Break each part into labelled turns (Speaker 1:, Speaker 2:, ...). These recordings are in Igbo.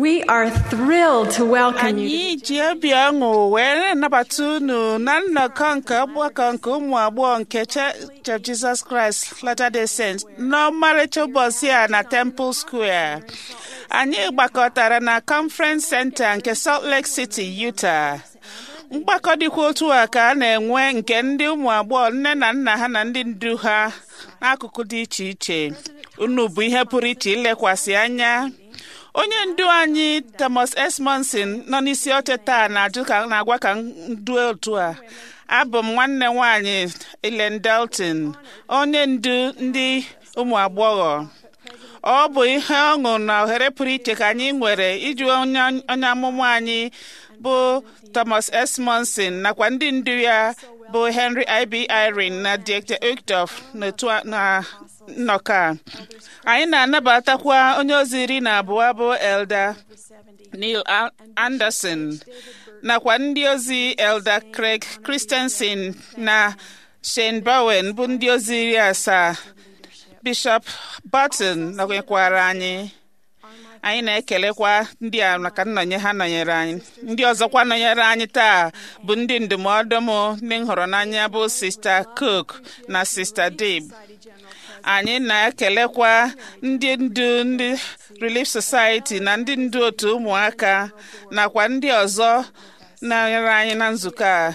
Speaker 1: We are thrilled to welcome you.
Speaker 2: anyị ji obi ọṅụ wee na-anabata unu na nnọkọ nke ọgbakọ nke ụmụ agbọghọ nke Church of Jesus Christ Latter-day Saints n'ọmarịcha ụbọchị a na Temple Square anyị gbakọtara na Conference Center nke Salt Lake City, Utah mgbakọ dịkwa otu a ka a na-enwe nke ndị ụmụ agbọghọ nne na nna ha na ndị ndu ha n'akụkụ dị iche iche unu bụ ihe pụrụ iche ilekwasị anya onye ndu anyị Thomas S. Monson nọ n'isi oche taa na-ajụ ka na-agwa ka ndu otu a abụ m nwanne nwanyị Ellen Dalton onye ndu ndị ụmụ agbọghọ ọ bụ ihe ọṅụ na ohere pụrụ iche ka anyị nwere iju onye onye amụma anyị bụ Thomas S. Monson nakwa ndị ndu ya bụ Henry I.B. Irene na Dr. Uchtdorf n'otu a- na nnọkọ a anyị na-anabatakwa onye ozi iri na abụọ bụ Elder Neil A- Anderson nakwa ndị ozi Elder Craig Christensen na Shane Bowen bụ ndị ozi iri asaa Bishop Barton nọnyekwara anyị anyị na-ekelekwa ndị a maka nnọnye ha nọnyere anyị ndị ọzọkwa nọnyere anyị taa bụ ndị ndụmọdụ m ndị m hụrụ n'anya bụ Sista Cook na Sista Dib anyị na-ekelekwa ndị ndu ndị Relief Society na ndị ndu otu ụmụaka nakwa ndị ọzọ nọnyere anyị na nzukọ a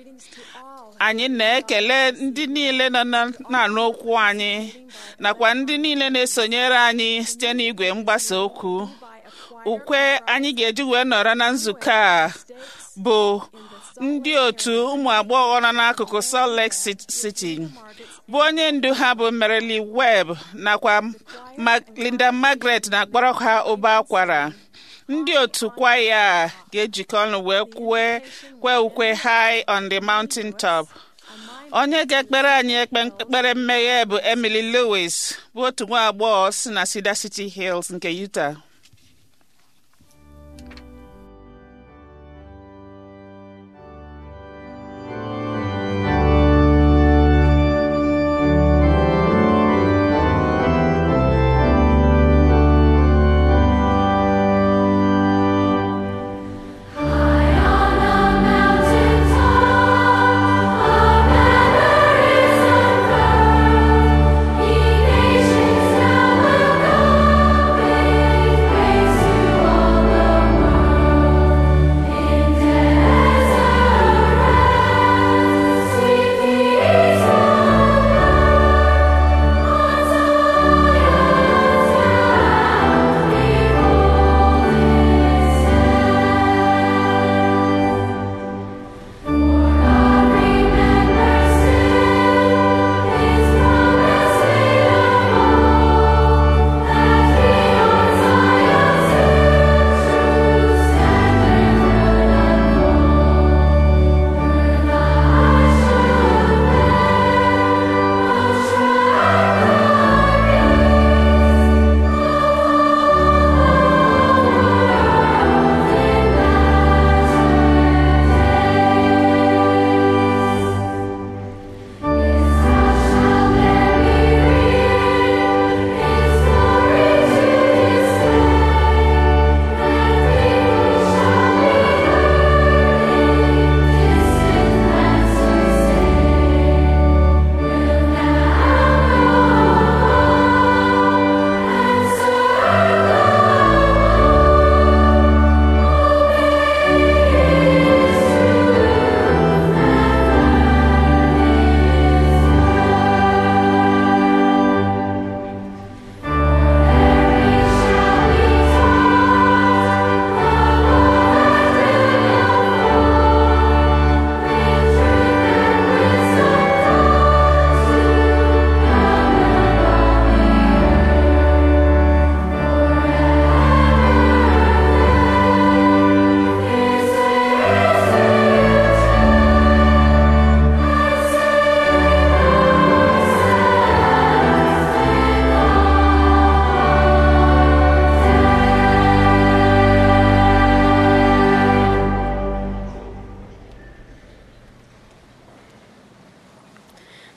Speaker 2: anyị na-ekele ndị niile nọ na- na-anụ okwu anyị nakwa ndị niile na-esonyere anyị site n'igwe mgbasa okwu ukwe anyị ga-eji wee nọrọ na nzukọ a bụ ndị otu ụmụ agbọghọ nọ n'akụkụ Salt Lake Ci- City bụ onye ndu ha bụ Merely Webb nakwa Ma- Linda Margaret na-akpọrọ ha ụba akwara ndị otu kwaya a ga-ejikọ ọnụ wee kwue kwe ukwe high on the mountain top onye ga-ekpere anyị ekpe ekpere mmeghe bụ Emily Lewis bụ otu nwa agbọghọ si na Cedar City Hills nke Utah
Speaker 3: Nations now will go,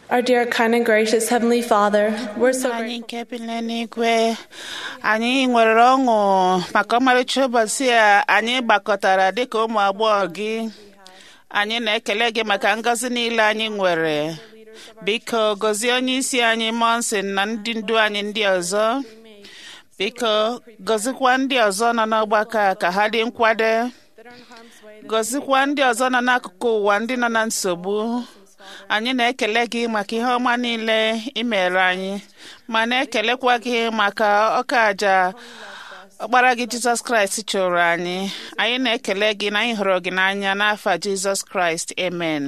Speaker 3: Our dear, kind, and gracious Heavenly Father, we're so
Speaker 2: anyị
Speaker 3: grateful.
Speaker 2: nke bi n'eluigwe anyị nwere ọṅụ maka ọmarịcha ụbọchị a anyị gbakọtara dịka ụmụ agbọghọ gị anyị na-ekele gị maka ngọzi niile anyị nwere biko gọzie onye isi anyị monsin na ndị ndu anyị ndị ọzọ biko gọzikwa ndị ọzọ nọ n'ọgbakọ a ka ha dị nkwado gọzikwa ndị ọzọ nọ n'akụkụ ụwa ndị nọ na nsogbu anyị na-ekele gị maka ihe ọma niile ị mere anyị ma na-ekelekwa gị maka ọka aja ọkpara gị jizọs kraịst chụrụ anyị anyị na-ekele gị na anyị hụrụ gị n'anya n'afa jizọs kraịst amen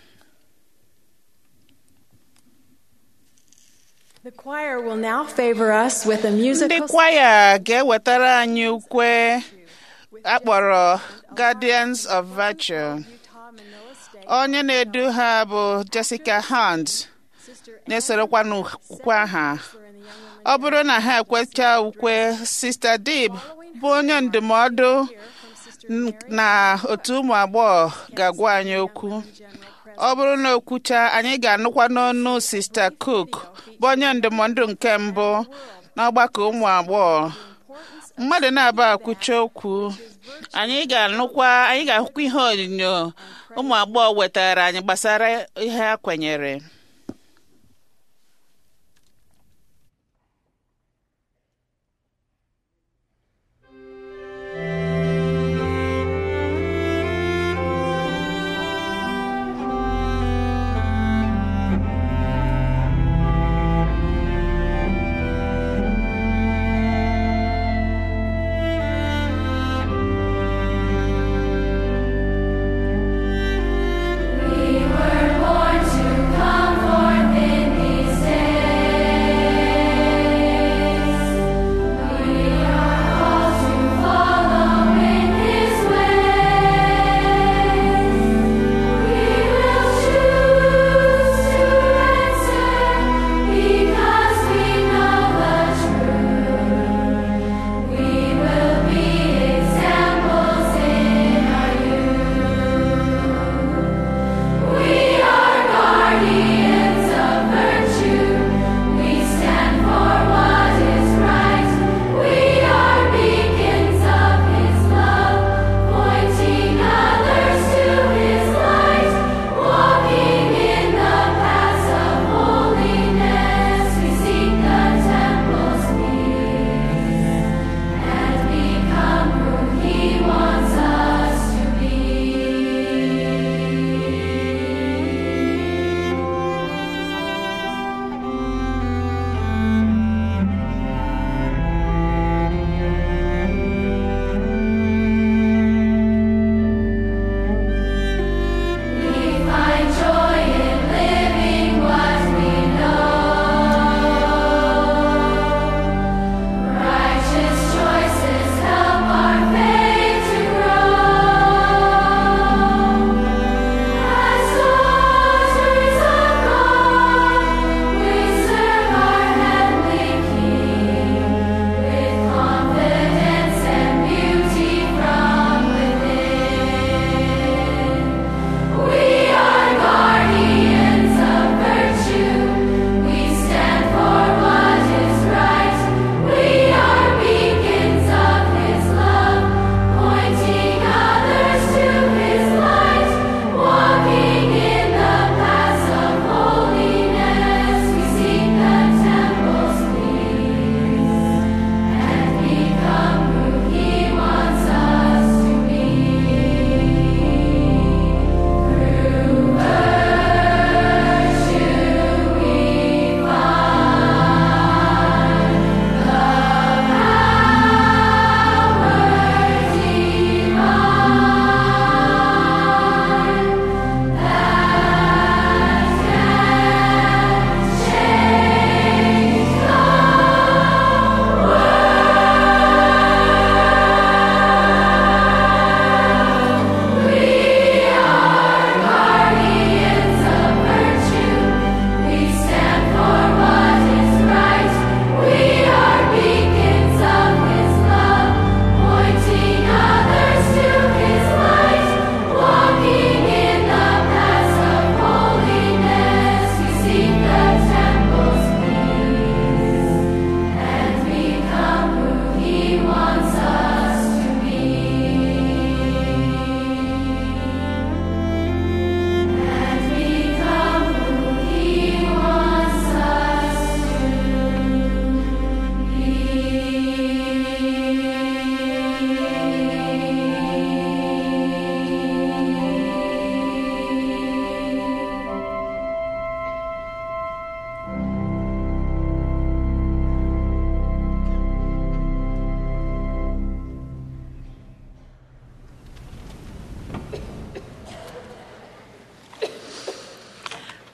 Speaker 1: The choir will now favor us with a
Speaker 2: ndị
Speaker 1: musical
Speaker 2: kwaya ga-ewetara anyị ukwe akpọrọ guardians of virtue onye na-edu ha bụ jessica hunt na-esorokwa n'ukwe ha ọ bụrụ na ha ekwecha ukwe sista dib bụ onye ndụmọdụ n- na otu ụmụ agbọghọ ga-agwa anyị okwu ọ bụrụ na okwucha anyị ga-anụkwa n'ọnụ sista cook bụ onye ndụmọdụ nke mbụ n'ọgbakọ ụmụ agbọghọ mmadụ na-aba akwụcha okwu anyị ga-anụkwa anyị ga-ahụkwa ihe onyinyo ụmụ agbọghọ wetara anyị gbasara ihe ha kwenyere
Speaker 4: We were born to come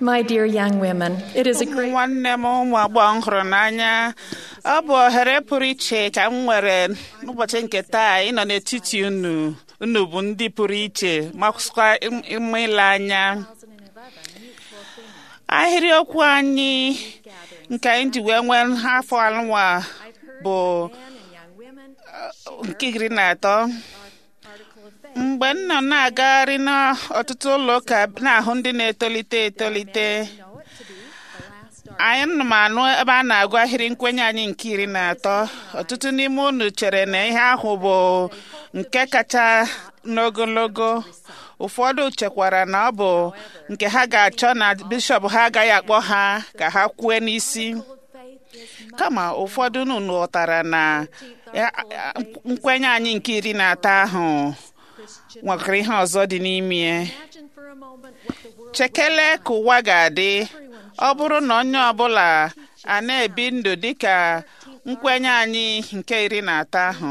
Speaker 4: My dear young women, it is a
Speaker 2: ụmụ
Speaker 4: great
Speaker 2: nwanne m ụmụ agbọghọ m hụrụ n'anya ọ bụ ohere pụrụ iche ka m nwere n'ụbọchị nke taa ịnọ n'etiti unu unu bụ ndị pụrụ iche makwa ịma ile anya ahịrịokwu anyị nke anyị ji wee nwee afọ anụnwa bụ nke iri na atọ mgbe m nọ na-agagharị n'ọtụtụ ụlọ ụka na-ahụ ndị na-etolite etolite anyị nọ m anụ ebe a na-agụ ahịrị nkwenye anyị nke iri na atọ ọtụtụ n'ime unu chere na ihe ahụ bụ nke kacha n'ogologo ụfọdụ chekwara na ọ bụ nke ha ga-achọ na bishọp ha agaghị akpọ ha ka ha kwue n'isi kama ụfọdụ unu ghọtara na ya- ya- nkwenye anyị nke iri na atọ ahụ nwekwara ihe ọzọ dị n'ime ya. chekele ka ụwa ga-adị ọ bụrụ na onye ọbụla a na-ebi ndụ dịka nkwenye anyị nke iri na atọ ahụ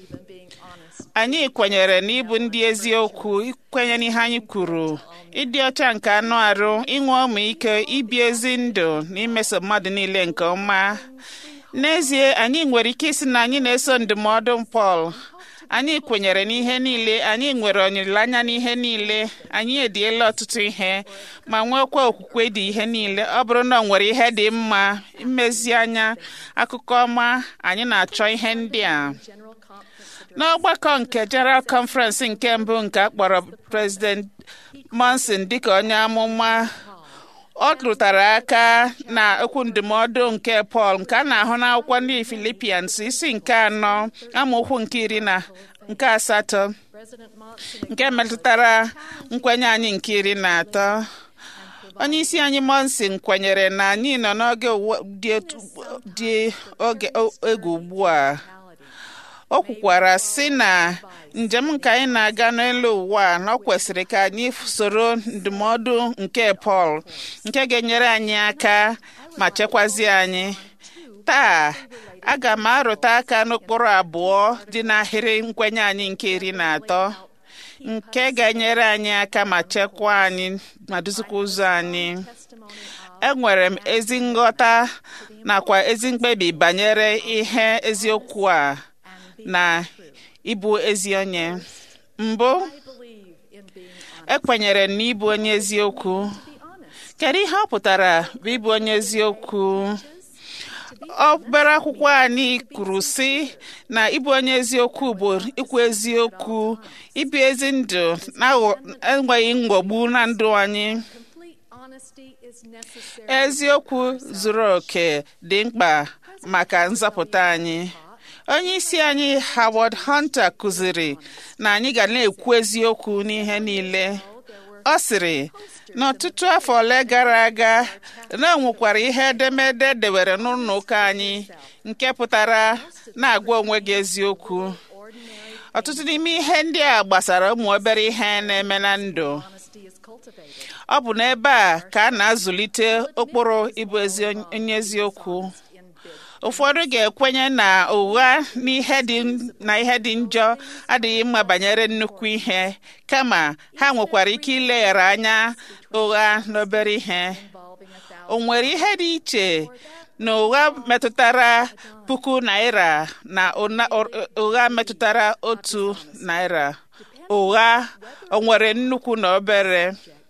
Speaker 2: anyị kwenyere n'ịbụ ndị eziokwu ikwenye n'ihe anyị kwuru ịdị ọcha nke anụ arụ inwe ọmịiko ibi ezi ndụ na imeso mmadụ niile nke ọma n'ezie anyị nwere ike isi na anyị na-eso ndụmọdụ Pọl anyị kwenyere n'ihe niile anyị nwere olileanya n'ihe niile anyị ediela ọtụtụ ihe ma nwekwa okwukwe dị ihe niile ọ bụrụ na ọ nwere ihe dị mma mmezianya akụkọ ọma anyị na-achọ ihe ndị a n'ọgbakọ nke General Conference nke mbụ nke a kpọrọ President Monson dịka onye amụma ọ rụtara aka na okwu ndụmọdụ nke Pọl nke a na-ahụ n'akwụkwọ ndị Filipians isi nke anọ amaokwu nke iri na nke asatọ nke metụtara nkwenye anyị nke iri na atọ onye isi anyị Monson kwenyere na anyị nọ n'oge ụwa dị otu- dị oge egwu ugbu a o kwukwara sị na njem nke anyị na-aga n'elu ụwa na ọ kwesịrị ka anyị soro ndụmọdụ nke Pọl nke ga-enyere anyị aka ma chekwazie anyị taa aga m arụta aka n'ụkpụrụ abụọ dị n'ahịrị nkwenye anyị nke iri na atọ nke ga-enyere anyị aka ma chekwaa anyị ma duzikwa ụzọ anyị enwere m ezi nghọta nakwa ezi mkpebi banyere ihe eziokwu a na ịbụ ezi onye mbụ ekwenyere na ịbụ onye eziokwu kedu ihe ọ pụtara bụ ịbụ onye eziokwu obere akwụkwọ anyị kwuru sị na ịbụ onye eziokwu bụ ikwu eziokwu ibi ezi ndụ na-enweghị mgbogbu na ndụ anyị eziokwu zuru oke dị mkpa maka nzọpụta anyị onye isi anyị Howard Hunter kụziri na anyị ga na-ekwu eziokwu n'ihe niile ọ sịrị n'ọtụtụ afọ ole gara aga na o nwekwara ihe edemede dewere n'ụlọ ụka anyị nke pụtara na-agwa onwe gị eziokwu ọtụtụ n'ime ihe ndị a gbasara ụmụ obere ihe na-eme na ndụ ọ bụ n'ebe a ka a na-azụlite ụkpụrụ ịbụ ezi onye eziokwu ụfọdụ ga-ekwenye na ụgha n'ihe dị na ihe dị njọ adịghị mma banyere nnukwu ihe kama ha nwekwara ike ileghara anya ụgha n'obere ihe o nwere ihe dị iche na ụgha metụtara puku naira na ụna- ụgha metụtara otu naira ụgha o nwere nnukwu na obere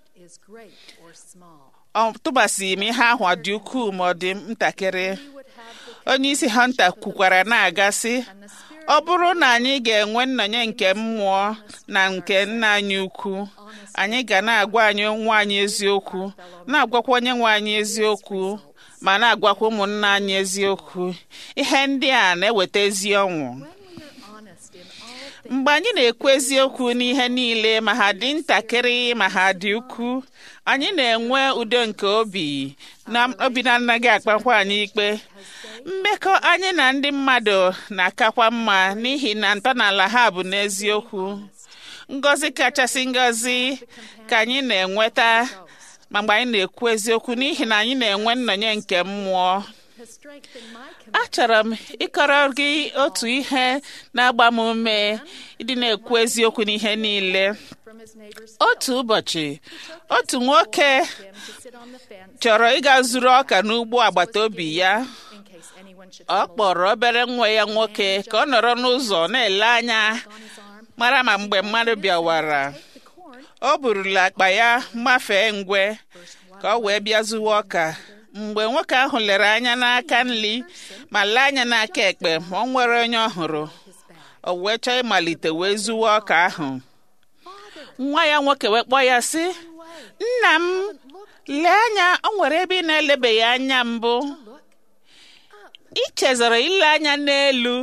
Speaker 2: ọ tụbasịghị m ihe ahụ ọ dị ukwuu ma ọ dị ntakịrị onye isi hunter kwukwara na-agasị ọ bụrụ na anyị ga-enwe nnọnye nke mmụọ na nke nna anyị ukwu anyị ga na-agwa anyị nwa anyị eziokwu na-agwakwa onye nwe anyị eziokwu ma na-agwakwa ụmụnna anyị eziokwu ihe ndị a na-eweta ezi ọnwụ mgbe anyị na-ekwu eziokwu n'ihe niile ma ha dị ntakịrị ma ha dị ukwu anyị na-enwe udo nke obi na obi na-anaghị akpakwa anyị ikpe mmekọ anyị na ndị mmadụ na-akakwa mma n'ihi na ntọala ha bụ n'eziokwu ngọzi kachasị ngọzi ka anyị na-enweta ma mgbe anyị na-ekwu eziokwu n'ihi na anyị na-enwe nnọnye nke mmụọ achọrọ m ịkọrọ gị otu ihe na-agba m ume ịdị na-ekwu eziokwu n'ihe niile otu ụbọchị otu nwoke chọrọ ịga zuru ọka n'ugbo agbata obi ya ọ kpọrọ obere nwa ya nwoke ka ọ nọrọ n'ụzọ na-ele anya mara ma mgbe mmadụ bịawara o burula akpa ya mafee ngwe ka ọ wee bịa zuwa ọka mgbe nwoke ahụ lere anya n'aka nri ma lee anya n'aka ekpe ma ọ nwere onye ọ hụrụ o wee chọọ ịmalite wee zuwa ọka ahụ nwa ya nwoke wee kpọọ ya sị nna m lee anya o nwere ebe ị na-elebeghị anya mbụ ị chezọrọ ile anya n'elu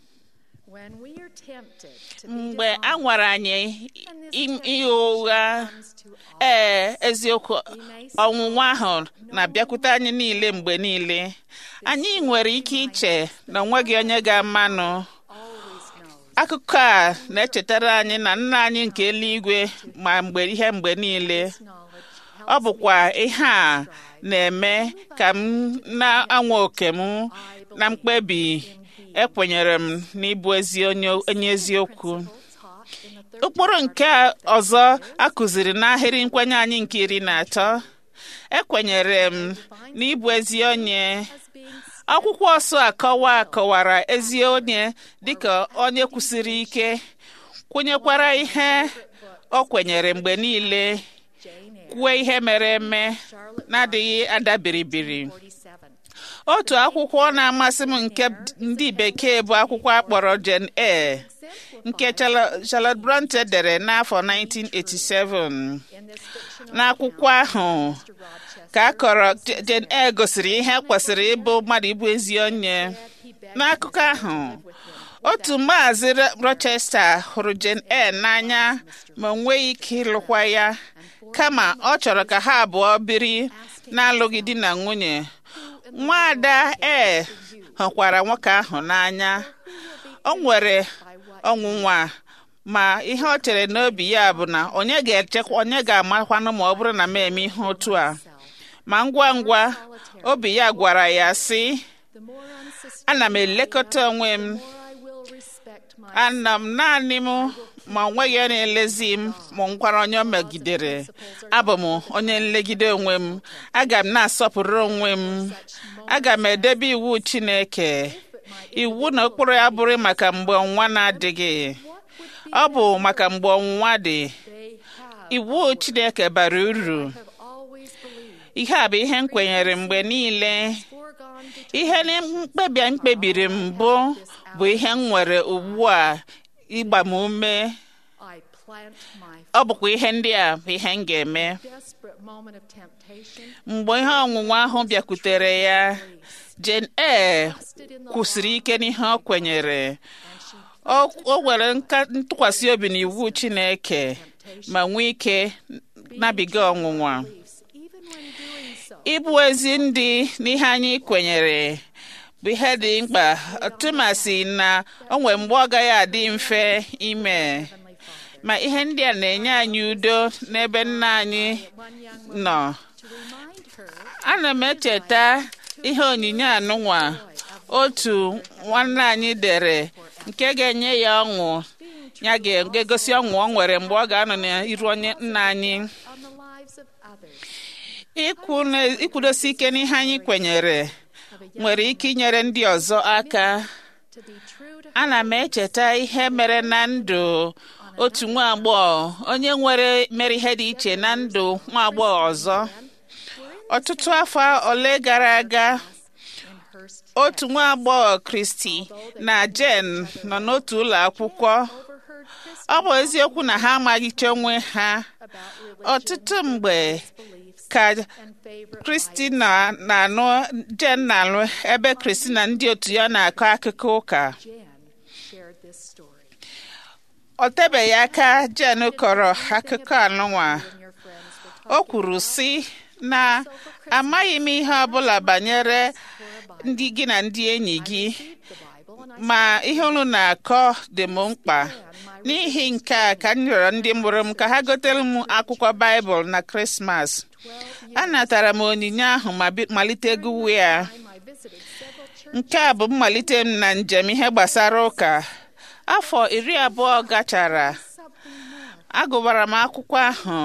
Speaker 2: mgbe a nwara anyị ihe ụgha ee eziokwu ọnwụnwa ahụ na-abịakwute anyị niile mgbe niile anyị nwere ike iche na onweghị onye ga-amanụ akụkọ a na-echetara anyị na nna anyị nke eluigwe ma mgbe ihe mgbe niile ọ bụkwa ihe a na-eme ka m na-anwa oke m na mkpebi ekwenyere m n'ịbụ ezi onye eziokwu ụkpụrụ nke ọzọ a kụziri n'ahịrị nkwenye anyị nke iri na atọ ekwenyere m n'ịbụ ezi onye akwụkwọ ọsọ akọwa akọwara ezi onye dịka onye kwụsiri ike kwenyekwara ihe o kwenyere mgbe niile kwuo ihe mere eme na-adịghị adabiribiri otu akwụkwọ na-amasị m nke ndị bekee bụ akwụkwọ akpọrọ Jane Eyre nke Charlotte Bronte dere n'afọ 1987 n'akwụkwọ ahụ ka a kọrọ Jane Eyre gosiri ihe kwesịrị ịbụ mmadụ ịbụ ezi onye n'akụkọ ahụ otu maazị Rochester hụrụ Jane Eyre n'anya ma o nweghị ike ịlụkwa ya kama ọ chọrọ ka ha abụọ biri na-alụghị di na nwunye nwaada ee hụkwara nwoke ahụ n'anya o nwere ọnwụnwa ma ihe ọ chere n'obi ya bụ na onye ga-echekwa onye ga-amakwanụ ma ọ bụrụ na m eme ihe otu a ma ngwa ngwa obi ya gwara ya sị ana m elekọta onwe m ana m naanị m ma onweghị onye na-elezi m ma nkwara onye o megidere abụ m onye nlegide onwe m aga m na-asọpụrụ onwe m aga m edebe iwu Chineke iwu na ụkpụrụ ya bụrụ maka mgbe ọnwa na-adịghị ọ bụ maka mgbe ọnwụnwa dị iwu Chineke bara uru ihe a bụ ihe m kwenyere mgbe niile ihe mkpebi m kpebiri mbụ bụ ihe m nwere ugbu a ịgba m ume ọ bụkwa ihe ndị a bụ ihe m ga-eme mgbe ihe ọnwụnwa ahụ bịakwutere ya Jane Eyre kwụsịrị ike n'ihe ọ kwenyere o nwere ntụkwasị obi n'iwu Chineke ma nwee ike nabiga ọnwụnwa ịbụ ezi ndị n'ihe anyị kwenyere bụ ihe dị mkpa tụmasị na o nwere mgbe ọ gaghị adị mfe ime ma ihe ndị a na-enye anyị udo n'ebe nna anyị nọ ana m echeta ihe onyinye anụnwa otu nwanne anyị dere nke ga-enye ya ọṅụ ya ga-egosi ọṅụ ọ nwere mgbe ọ ga-anọ n'iru onye nna anyị ikwudosi ike n'ihe anyị kwenyere nwere ike inyere ndị ọzọ aka ana m echeta ihe mere na ndụ otu nwa agbọghọ onye nwere mere ihe dị iche na ndụ nwa agbọghọ ọzọ ọtụtụ afọ ole gara aga otu nwa agbọghọ Kristi na Jen nọ n'otu ụlọ akwụkwọ ọ bụ eziokwu na ha amaghịcha onwe ha ọtụtụ mgbe ka Kristi na-anụ Jen na-alụ ebe Kristi na ndị otu ya na-akọ akụkọ ụka ọ tebeghị aka Jen kọrọ akụkọ anụnwa o kwuru sị na amaghị m ihe ọbụla banyere ndị gị na ndị enyi gị ma ihe unu na-akọ dị m mkpa n'ihi nke a ka m rịọrọ ndị mụrụ m ka ha gotere m akwụkwọ Baịbụl na Krismas anatara m onyinye ahụ ma malite gụwa ya nke a bụ mmalite m na njem ihe gbasara ụka afọ iri abụọ gachara agụbara m akwụkwọ ahụ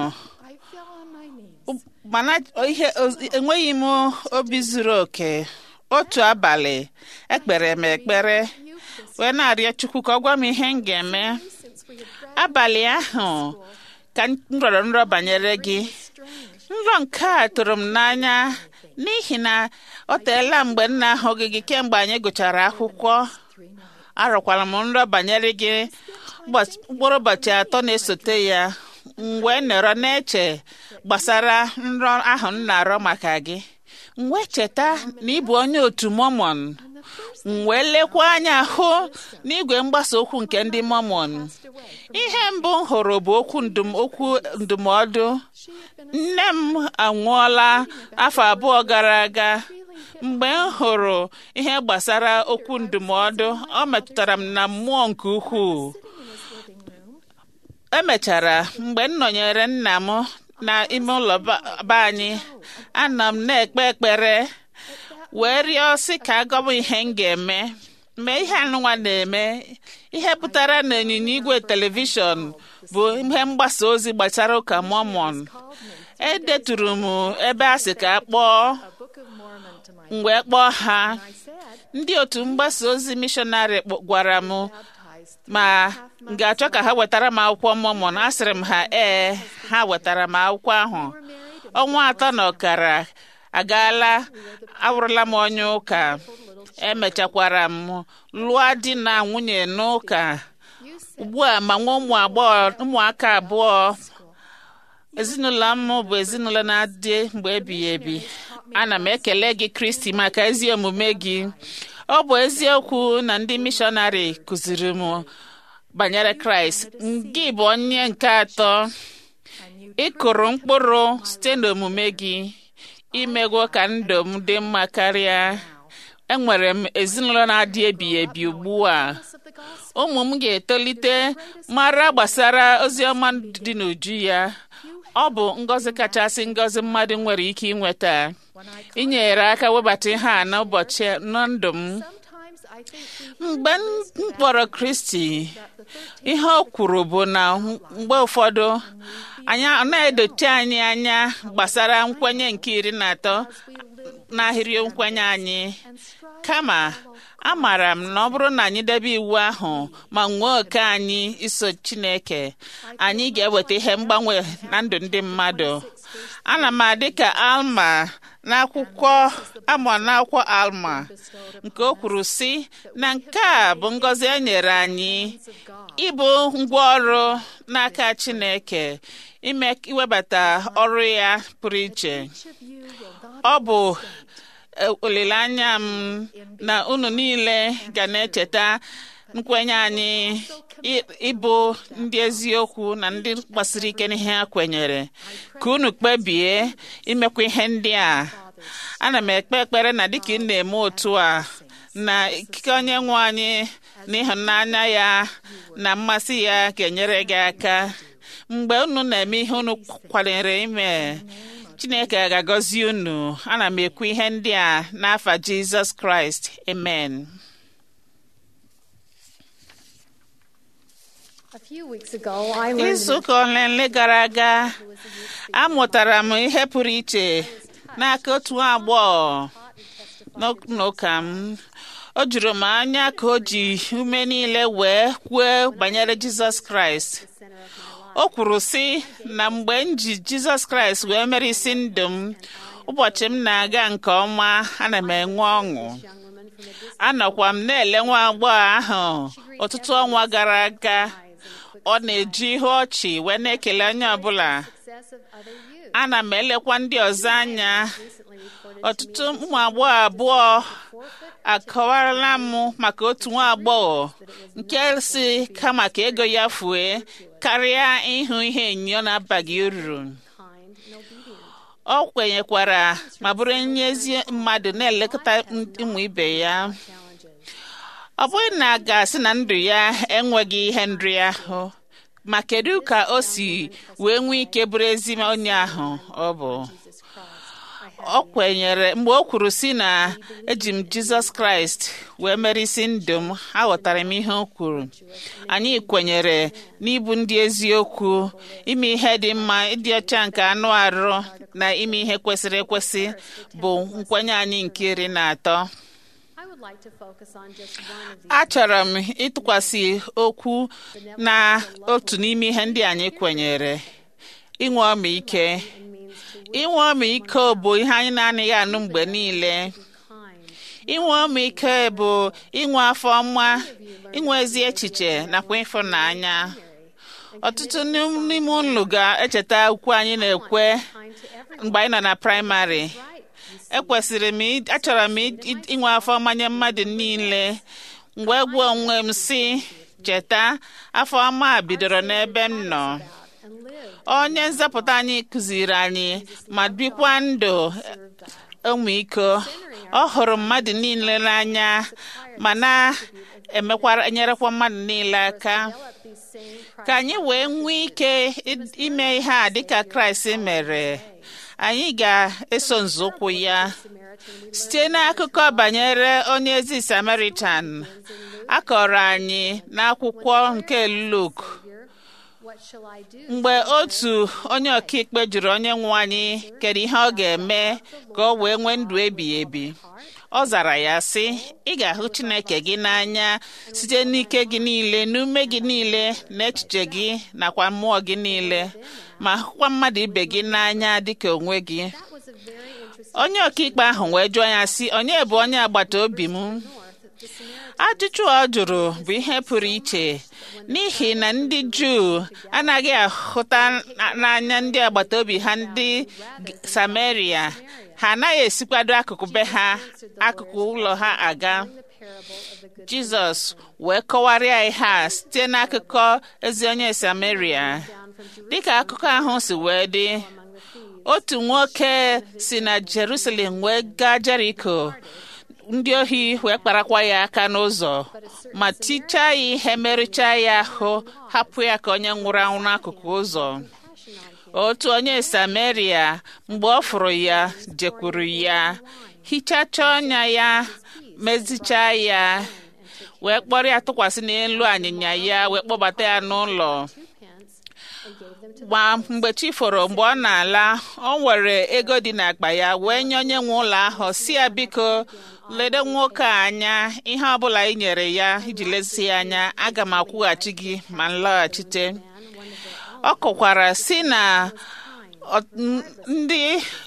Speaker 2: mana ihe enweghị m obi zuru oke otu abalị ekpere m ekpere wee na-arịọ chukwu ka ọ gwa m ihe m ga-eme abalị ahụ ka m rọrọ nrọ banyere gị nrọ nke a tụrụ m n'anya n'ihi na ọ teela mgbe nna ahụghị gị kemgbe anyị gụchara akwụkwọ arọkwara m nrọ banyere gị mkpụrụ ụbọchị atọ na-esote ya mgbe nọrọ na-eche gbasara nrọ ahụ m na-arọ maka gị mgbe cheta na ị bụ onye otu mọmọn wee lekwa anya hụ n'igwe mgbasa okwu nke ndị mọmọn ihe mbụ m hụrụ bụ okwu okwu ndụmọdụ nne m anwụọla afọ abụọ gara aga mgbe m hụrụ ihe gbasara okwu ndụmọdụ ọ metụtara m na mmụọ nke ukwuu emechara mgbe m nọnyere nna m n'ime ụlọ be anyị ana m na-ekpe ekpere wee rịọ sị ka agọbụ ihe m ga-eme mgbe ihe anụnwa na-eme ihe pụtara na ịnyịnya igwe telivishọn bụ ihe mgbasa ozi gbasara ụka mọmọn edeturu m ebe a sị ka a kpọọ mgbe kpọọ ha ndị otu mgbasa ozi mishọnarị gwara m ma m ga-achọ ka ha wetara m akwụkwọ mọmọn asịrị m ha ee ha wetara m akwụkwọ ahụ ọnwa atọ na ọkara agaala awụrụla m onye ụka emechakwara m lụọ di na nwunye n'ụka ugbu a ma nwa ụmụ agbọghọ ụmụaka abụọ ezinụlọ m bụ ezinụlọ na-adị mgbe ebighị ebi ana m ekele gị kristi maka ezi omume gị ọ bụ eziokwu na ndị mishọnarị kụziri m banyere kraịst gị bụ onye nke atọ ị kụrụ mkpụrụ site n'omume gị imegwo ka ndụ m dị mma karịa enwere m ezinụlọ na-adị ebighị ebi ugbu a ụmụ m ga-etolite mara gbasara ozi ọma dị n'uju ya ọ bụ ngọzi kachasị ngọzi mmadụ nwere ike inweta inyere aka webata ihe a n'ụbọchị na ndụ m mgbe m kpọrọ kristi ihe o kwuru bụ na mgbe ụfọdụ anyị na-edochi anyị anya gbasara nkwenye nke iri na atọ n'ahịrị nkwenye anyị kama amaara m na ọ bụrụ na anyị debe iwu ahụ ma nwee oke anyị iso chineke anyị ga-eweta ihe mgbanwe na ndụ ndị mmadụ ana m adị ka alma n'akwụkwọ amụ n'akwụkwọ alma nke o kwuru sị na nke a bụ ngọzi e nyere anyị ịbụ ngwaọrụ n'aka chineke ime iwebata ọrụ ya pụrụ iche ọ bụ olileanya m na unu niile ga na-echeta nkwenye anyị ịbụ ndị eziokwu na ndị gbasiri ike n'ihe ha kwenyere ka unu kpebie imekwa ihe ndị a ana m ekpe ekpere na dịka ị na-eme otu a na ikike onye nwe anyị na ịhụnanya ya na mmasị ya ga-enyere gị aka mgbe unu na-eme ihe unu kwalere ime chineke ga-agọzi unu ana m ekwu ihe ndị a n'afa jizọs kraịst amen izu ụka ole ole gara aga amụtara m ihe pụrụ iche n'aka otu nwa agbọghọ n'ụka m o juru m anya ka o ji ume niile wee kwuo banyere jizọs kraịst o kwuru sị na mgbe m ji jizọs kraịst wee mere isi ndụ m ụbọchị m na-aga nke ọma ana m enwe ọṅụ anọkwa m na-ele nwa agbọghọ ahụ ọtụtụ ọnwa gara aga ọ na-eji ihe ọchị wee na-ekele onye ọbụla ana m elekwa ndị ọzọ anya ọtụtụ ụmụ agbọghọ abụọ akọwarala m maka otu nwa agbọghọ nke si kama ka ego ya fue karịa ịhụ ihe enyo na-abaghị uru ọ kwenyekwara ma bụrụ onye ezi mmadụ na-elekọta ụmụ ibe ya ọ bụghị na a ga-asị na ndụ ya enweghị ihe nri ahụ ma kedu ka o si wee nwee ike bụrụ ezi onye ahụ ọ bụ ọ kwenyere mgbe o kwuru si na eji m jizọs kraịst wee merisi ndụ m aghọtara m ihe o kwuru anyị kwenyere n'ịbụ ndị eziokwu ime ihe dị mma ịdị ọcha nke anụ arụ na ime ihe kwesịrị ekwesị bụ nkwenye anyị nke iri na atọ
Speaker 5: I would like to focus on just one of these.
Speaker 2: achọrọ m ịtụkwasị okwu na otu n'ime ihe ndị anyị kwenyere inwe ọmịike inwe ọmịiko bụ ihe anyị na-anaghị anụ mgbe niile
Speaker 5: kind.
Speaker 2: inwe ọmịiko bụ inwe afọ ọma inwe ezi echiche nakwa ịfụnanya ọtụtụ n'ime unu ga-echeta ukwu anyị na-ekwe
Speaker 5: Kind to everyone.
Speaker 2: mgbe anyị nọ na praịmarị
Speaker 5: Right. You
Speaker 2: ekwesịrị m ị- achọrọ m ị- ị- inwe afọ mmanya mmadụ niile mgbe gwa onwe m si cheta afọ ọma a bidoro n'ebe m nọ
Speaker 5: and live.
Speaker 2: onye nzọpụta anyị kụziri anyị ma bikwa ndụ ọmịiko ọ hụrụ mmadụ niile n'anya ma na-emekwara enyerekwa mmadụ niile aka
Speaker 5: Develop these same
Speaker 2: ka anyị wee nwee ike i- ime ihe a dịka kraịst mere anyị ga-eso nzọụkwụ ya
Speaker 5: Samaritan. We
Speaker 2: site n'akụkọ banyere onye ezi samaritan a kọrọ anyị n'akwụkwọ nke luk
Speaker 5: hear, what shall I do?
Speaker 2: mgbe otu onye ọkaikpe jụrụ onye nwe anyị kedu ihe ọ ga-eme ka ọ wee nwee ndụ ebighị ebi ọ zara ya sị ị ga-ahụ chineke gị n'anya site n'ike gị niile n'ume gị niile na echiche gị nakwa mmụọ gị niile ma hụkwa mmadụ ibe gị n'anya dịka onwe gị
Speaker 5: That was a very interesting
Speaker 2: onye ọkaikpe ahụ wee jụọ ya sị onye bụ onye agbata obi m
Speaker 5: north. The Samaritan
Speaker 2: ajụjụ ọ jụrụ bụ ihe pụrụ iche n'ihi na ndị juu anaghị ahụta na- n'anya ndị agbata obi ha ndị G- samaria ha anaghị esikwado akụkụ be ha akụkụ ụlọ ha aga
Speaker 5: the parable of the good
Speaker 2: jizọs wee kọwarịa ihe a site n'akụkọ ezi onye samaria
Speaker 5: down from Jerusalem
Speaker 2: dịka akụkọ ahụ si wee dị
Speaker 5: among the thieves.
Speaker 2: otu nwoke si na jerusalem wee gaa jeriko ndị ohi wee kparakwa ya aka n'ụzọ ma tichaa ya ihe merụchaa ya ahụ hapụ ya ka onye nwụrụ anwụ n'akụkụ ụzọ otu onye samaria mgbe ọ fụrụ ya jekwuru ya hichachaa ọnya ya mezichaa ya wee kpọrọ ya tụkwasị n'elu anyịnya ya wee kpọbata ya n'ụlọ
Speaker 5: Two pence and gave them to
Speaker 2: gba mgbe chi foro mgbe ọ na-ala ọ nwere ego dị n'akpa ya wee nye onye nwe ụlọ ahụ si ya biko lede nwoke a anya ihe ọbụla ị nyere ya iji lezi ya anya aga m akwụghachi gị ma m laghachite ọ kọkwara si na ọ- n- ndị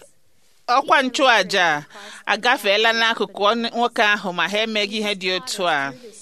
Speaker 2: ọkwa nchụaja agafeela n'akụkụ onye- nwoke ahụ ma ha emeghị ihe dị otu a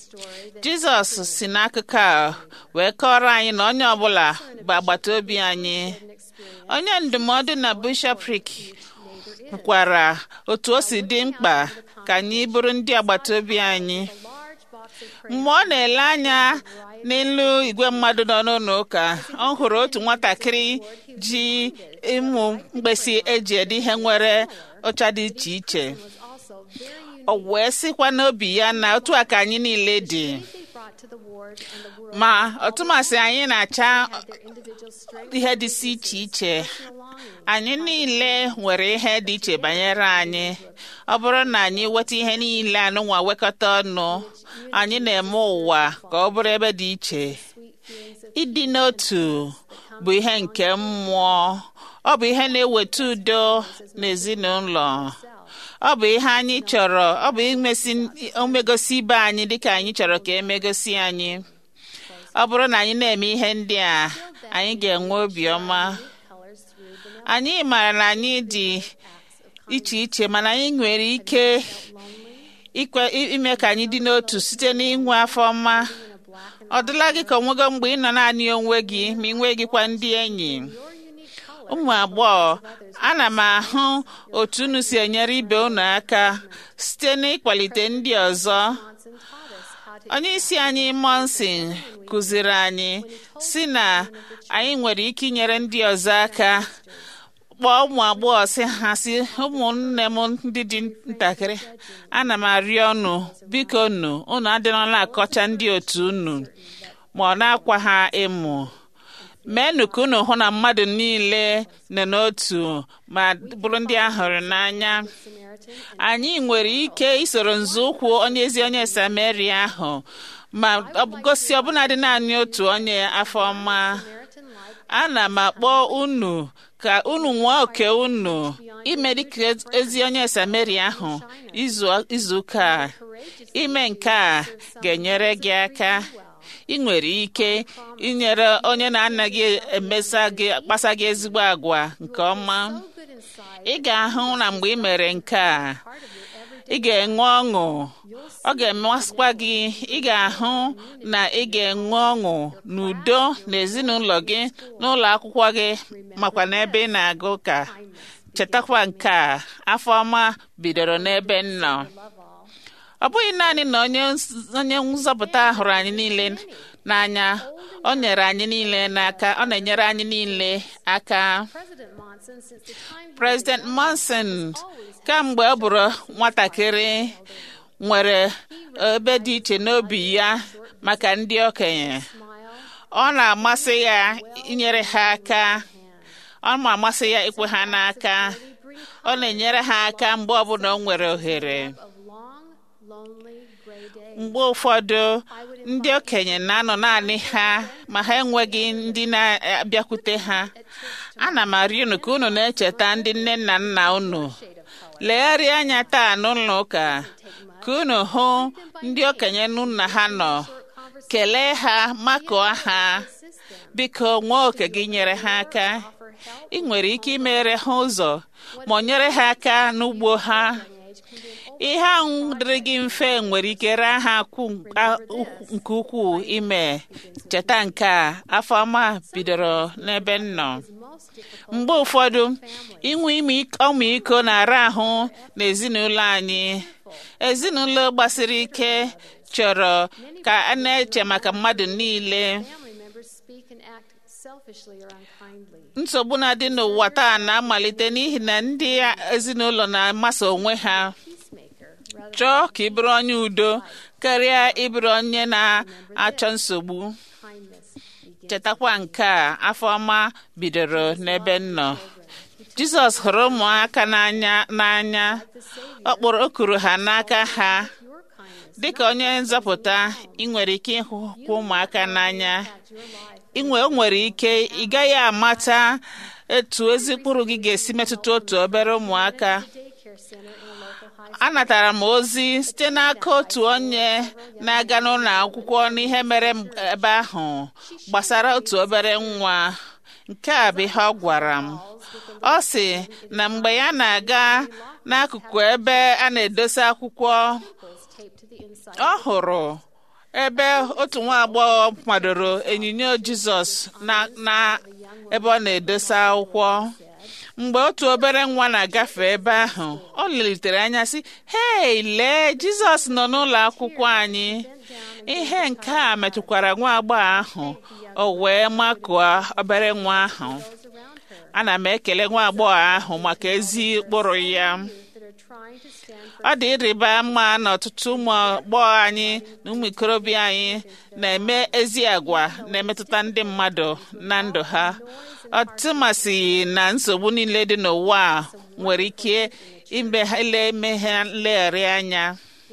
Speaker 2: jizọs si n'akụkọ a wee kọrọ anyị na onye ọbụla bụ agbata obi anyị onye ndụmọdụ na bishọprik kwukwara otu o si dị mkpa ka anyị bụrụ ndị agbata obi anyị
Speaker 5: large box of
Speaker 2: mgbe ọ na-ele anya n'elu igwe mmadụ nọ n'ụlọ ụka ọ hụrụ otu nwatakịrị ji ịmụ mkpịsị eji ede ihe nwere ụcha dị iche iche
Speaker 5: was also very unique.
Speaker 2: o wee sịkwa n'obi ya na otu a ka anyị niile dị
Speaker 5: They brought to the ward and the world
Speaker 2: ma ọtụmasị anyị na-acha
Speaker 5: their individual strength
Speaker 2: ihe dịsị iche iche
Speaker 5: and longing.
Speaker 2: anyị niile nwere ihe dị iche banyere anyị ọ bụrụ na anyị weta ihe niile anụnwa wekọta ọnụ anyị na-eme ụwa ka ọ bụrụ ebe dị iche
Speaker 5: Sweet feelings of
Speaker 2: ịdị n'otu bụ ihe nke mmụọ ọ bụ ihe na-eweta udo n'ezinụlọ ọ bụ ihe anyị chọrọ ọ bụ imesi omegosi ibe anyị dịka anyị chọrọ ka emegosi anyị ọ bụrụ na anyị na-eme ihe ndị a anyị ga-enwe obiọma
Speaker 5: colors through the
Speaker 2: anyị maara na anyị dị iche iche mana anyị nwere ike ikwe ime ka anyị dị n'otu site n'inwe afọ ọma ọ dịla gị ka onwego mgbe ị nọ naanị onwe gị ma ị nweghịkwa ndị enyi ụmụ agbọghọ ana m ahụ otu unu si enyere ibe unu aka site n'ịkwalite ndị ọzọ
Speaker 5: Johnson taught us how to
Speaker 2: onye isi anyị monsin kụziri anyị si na anyị nwere ike inyere ndị ọzọ aka kpọọ ụmụ agbọghọ si ha si ụmụnne m ndị dị ntakịrị ana m arịọ unu biko unu unu adịrọla akọcha ndị otu unu ma ọ na-akwa ha ịmụ meenụ ka unu hụ na mmadụ niile nọ n'otu ma bụrụ ndị a hụrụ n'anya anyị nwere ike isoro nzọụkwụ onye ezi onye samaria ahụ ma ọ bụ gosi ọbụnadị naanị otu onye afọ ọma ana m akpọ unu ka unu nwee oke unu ime dịka ezi onye samaria ahụ izu izu ụka a ime nke a ga-enyere gị aka ị nwere ike inyere onye na-anaghị emesa gị kpasa gị ezigbo agwa nke ọma ị ga-ahụ na mgbe ị mere nke a ị ga-enwe ọṅụ ọ ga-emesikwa gị ị ga-ahụ na ị ga-enwe ọṅụ n'udo n'ezinụlọ gị n'ụlọ akwụkwọ gị makwa n'ebe ị na-aga ụka chetakwa nke a afọ ọma bidoro n'ebe m nọ ọ bụghị naanị na onye onye nzọpụta hụrụ anyị niile n'anya ọ nyere anyị niile n'aka ọ na-enyere anyị niile aka President Monson kamgbe ọ bụrụ nwatakịrị nwere ebe dị iche n'obi ya maka ndị okenye ọ na-amasị ya inyere ha aka ọ na-amasị ya ikwe ha n'aka ọ na-enyere ha aka mgbe ọbụla o nwere ohere mgbe ụfọdụ ndị okenye na-anọ naanị ha ma ha enweghị ndị na-abịakwute ha ana m arịọ unu ka unu na-echeta ndị nne na nna unu legharịa anya taa n'ụlọ ụka ka unu hụ ndị okenye nna ha nọ kelee ha makụọ ha biko nwee oke gị nyere ha aka ị nwere ike imere ha ụzọ ma ọ nyere ha aka n'ugbo ha ihe ahụ dịrị gị mfe nwere ike raa ha nke ukwuu ime cheta nke a afọ ọma bidoro n'ebe m nọ mgbe ụfọdụ inwe ọmịiko na-ara ahụ n'ezinụlọ anyị ezinụlọ gbasiri ike chọrọ ka a na-eche maka mmadụ niile nsogbu na-adị n'ụwa taa na-amalite n'ihi na ndị ezinụlọ na-amasa onwe ha chọọ ka ị bụrụ onye udo karịa ịbụrụ onye na-achọ nsogbu chetakwa nke a afọ ọma bidoro n'ebe m nọ jizọs hụrụ ụmụaka n'anya n'anya ọ kpọrọ okuru ha n'aka ha dịka onye nzọpụta ị nwere ike ịhụkwa ụmụaka n'anya inwe o nwere ike ị gaghị amata etu ezi mkpụrụ gị ga-esi metụta otu obere ụmụaka anatara m ozi site n'aka otu onye na-aga n'ụlọ akwụkwọ n'ihe mere ebe ahụ gbasara otu obere nwa nke a bụ ihe ọ gwara m ọ sị na mgbe ya na-aga n'akụkụ ebe a na-edosa akwụkwọ ọ hụrụ ebe otu nwa agbọghọ kwadoro onyinyo Jizọs na ebe ọ na-edosa akwụkwọ mgbe otu obere nwa na-agafe ebe ahụ ọ lelitere anya sị hei lee jizọs nọ n'ụlọ akwụkwọ anyị ihe nke a metụkwara nwa agbọghọ ahụ o wee makụọ obere nwa ahụ ana m ekele nwa agbọghọ ahụ maka ezi ụkpụrụ ya ọ dị ịrịba mma na ọtụtụ ụmụ agbọghọ anyị na ụmụ ikorobịa anyị na-eme ezi agwa na-emetụta ndị mmadụ na ndụ ha ọtụmasị na nsogbu niile dị n'ụwa a nwere ike ime ha nlegharị anya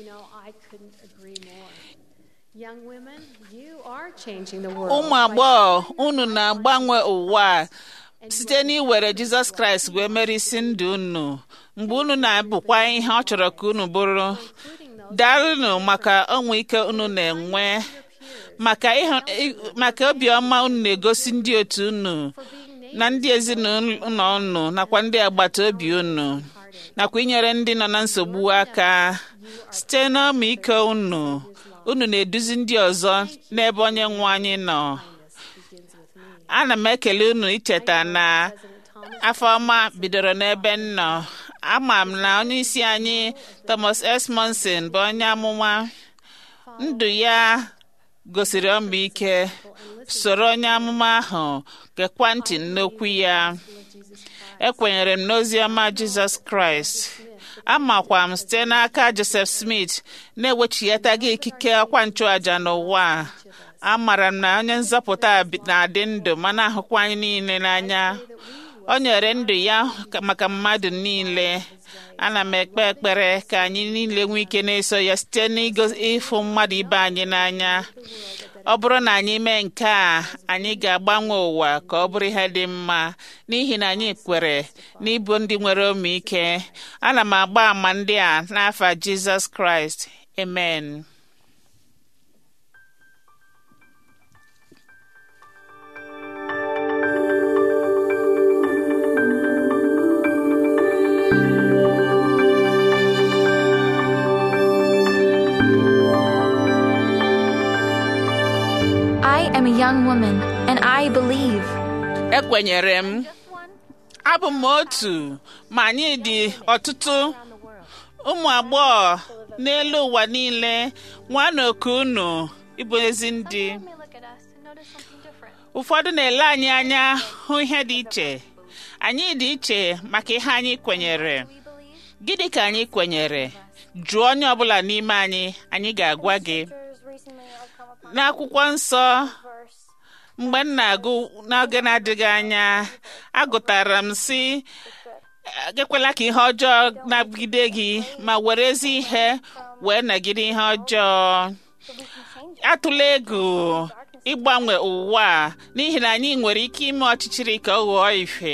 Speaker 2: ụmụ agbọghọ unu na-agbanwe ụwa site n'iwere jizọs kraịst wee mere isi ndụ unu mgbe unu na-abụkwa ihe ọ chọrọ ka unu bụrụ daalụnụ maka ọnwe ike unu na-enwe maka obiọma unu na-egosi ndị otu unu na ndị ezinụlọ unu nakwa ndị agbata obi unu nakwa inyere ndị nọ na nsogbu aka site n'ọmịiko unu unu na-eduzi ndị ọzọ n'ebe onye nwe anyị nọ ana m ekele unu icheta na afọ ọma bidoro n'ebe m nọ ama m na onye isi anyị Thomas S. Monson bụ onye amụma ndụ ya gosiri ọmịike soro onye amụma ahụ gekwa ntị n'okwu ya ekwenyere m n'ozi ọma Jizọs Kraịst amakwa m site n'aka Joseph Smith na-ewechighataghị ikike ọkwa nchụàja n'ụwa amara m na onye nzọpụta a bi- na-adị ndụ ma na-ahụkwa anyị niile n'anya o nyere ndụ ya ka- maka mmadụ niile ana m ekpe ekpere ka anyị niile nwee ike na-eso ya site n'ịfụ mmadụ ibe anyị n'anya ọ bụrụ na anyị mee nke a anyị ga-agbanwe ụwa ka ọ bụrụ ihe dị mma n'ihi na anyị kwere n'ịbụ ndị nwere omiike ana m agba àmà ndị a n'afa jizọs kraịst amen
Speaker 6: I am a young woman, and I believe.
Speaker 2: ekwenyere m abụ m otu ma anyị dị ọtụtụ ụmụ agbọghọ n'elu ụwa niile nwanne oku unu ịbụ ezi ndị ụfọdụ na-ele anyị anya hụ ihe dị iche anyị dị iche maka ihe anyị kwenyere gịnị ka anyị kwenyere jụọ onye ọbụla n'ime anyị anyị ga-agwa gị n'akwụkwọ nsọ mgbe m na-agụ n'oge na-adịghị anya agụtara m si ekwela ka ihe ọjọọ nagide gị ma were ezi ihe wee nagide ihe ọjọọ atụla egwu ịgbanwe ụwa a, n'ihi na anyị nwere ike ime ọchịchịrị ka ọ ghọọ ife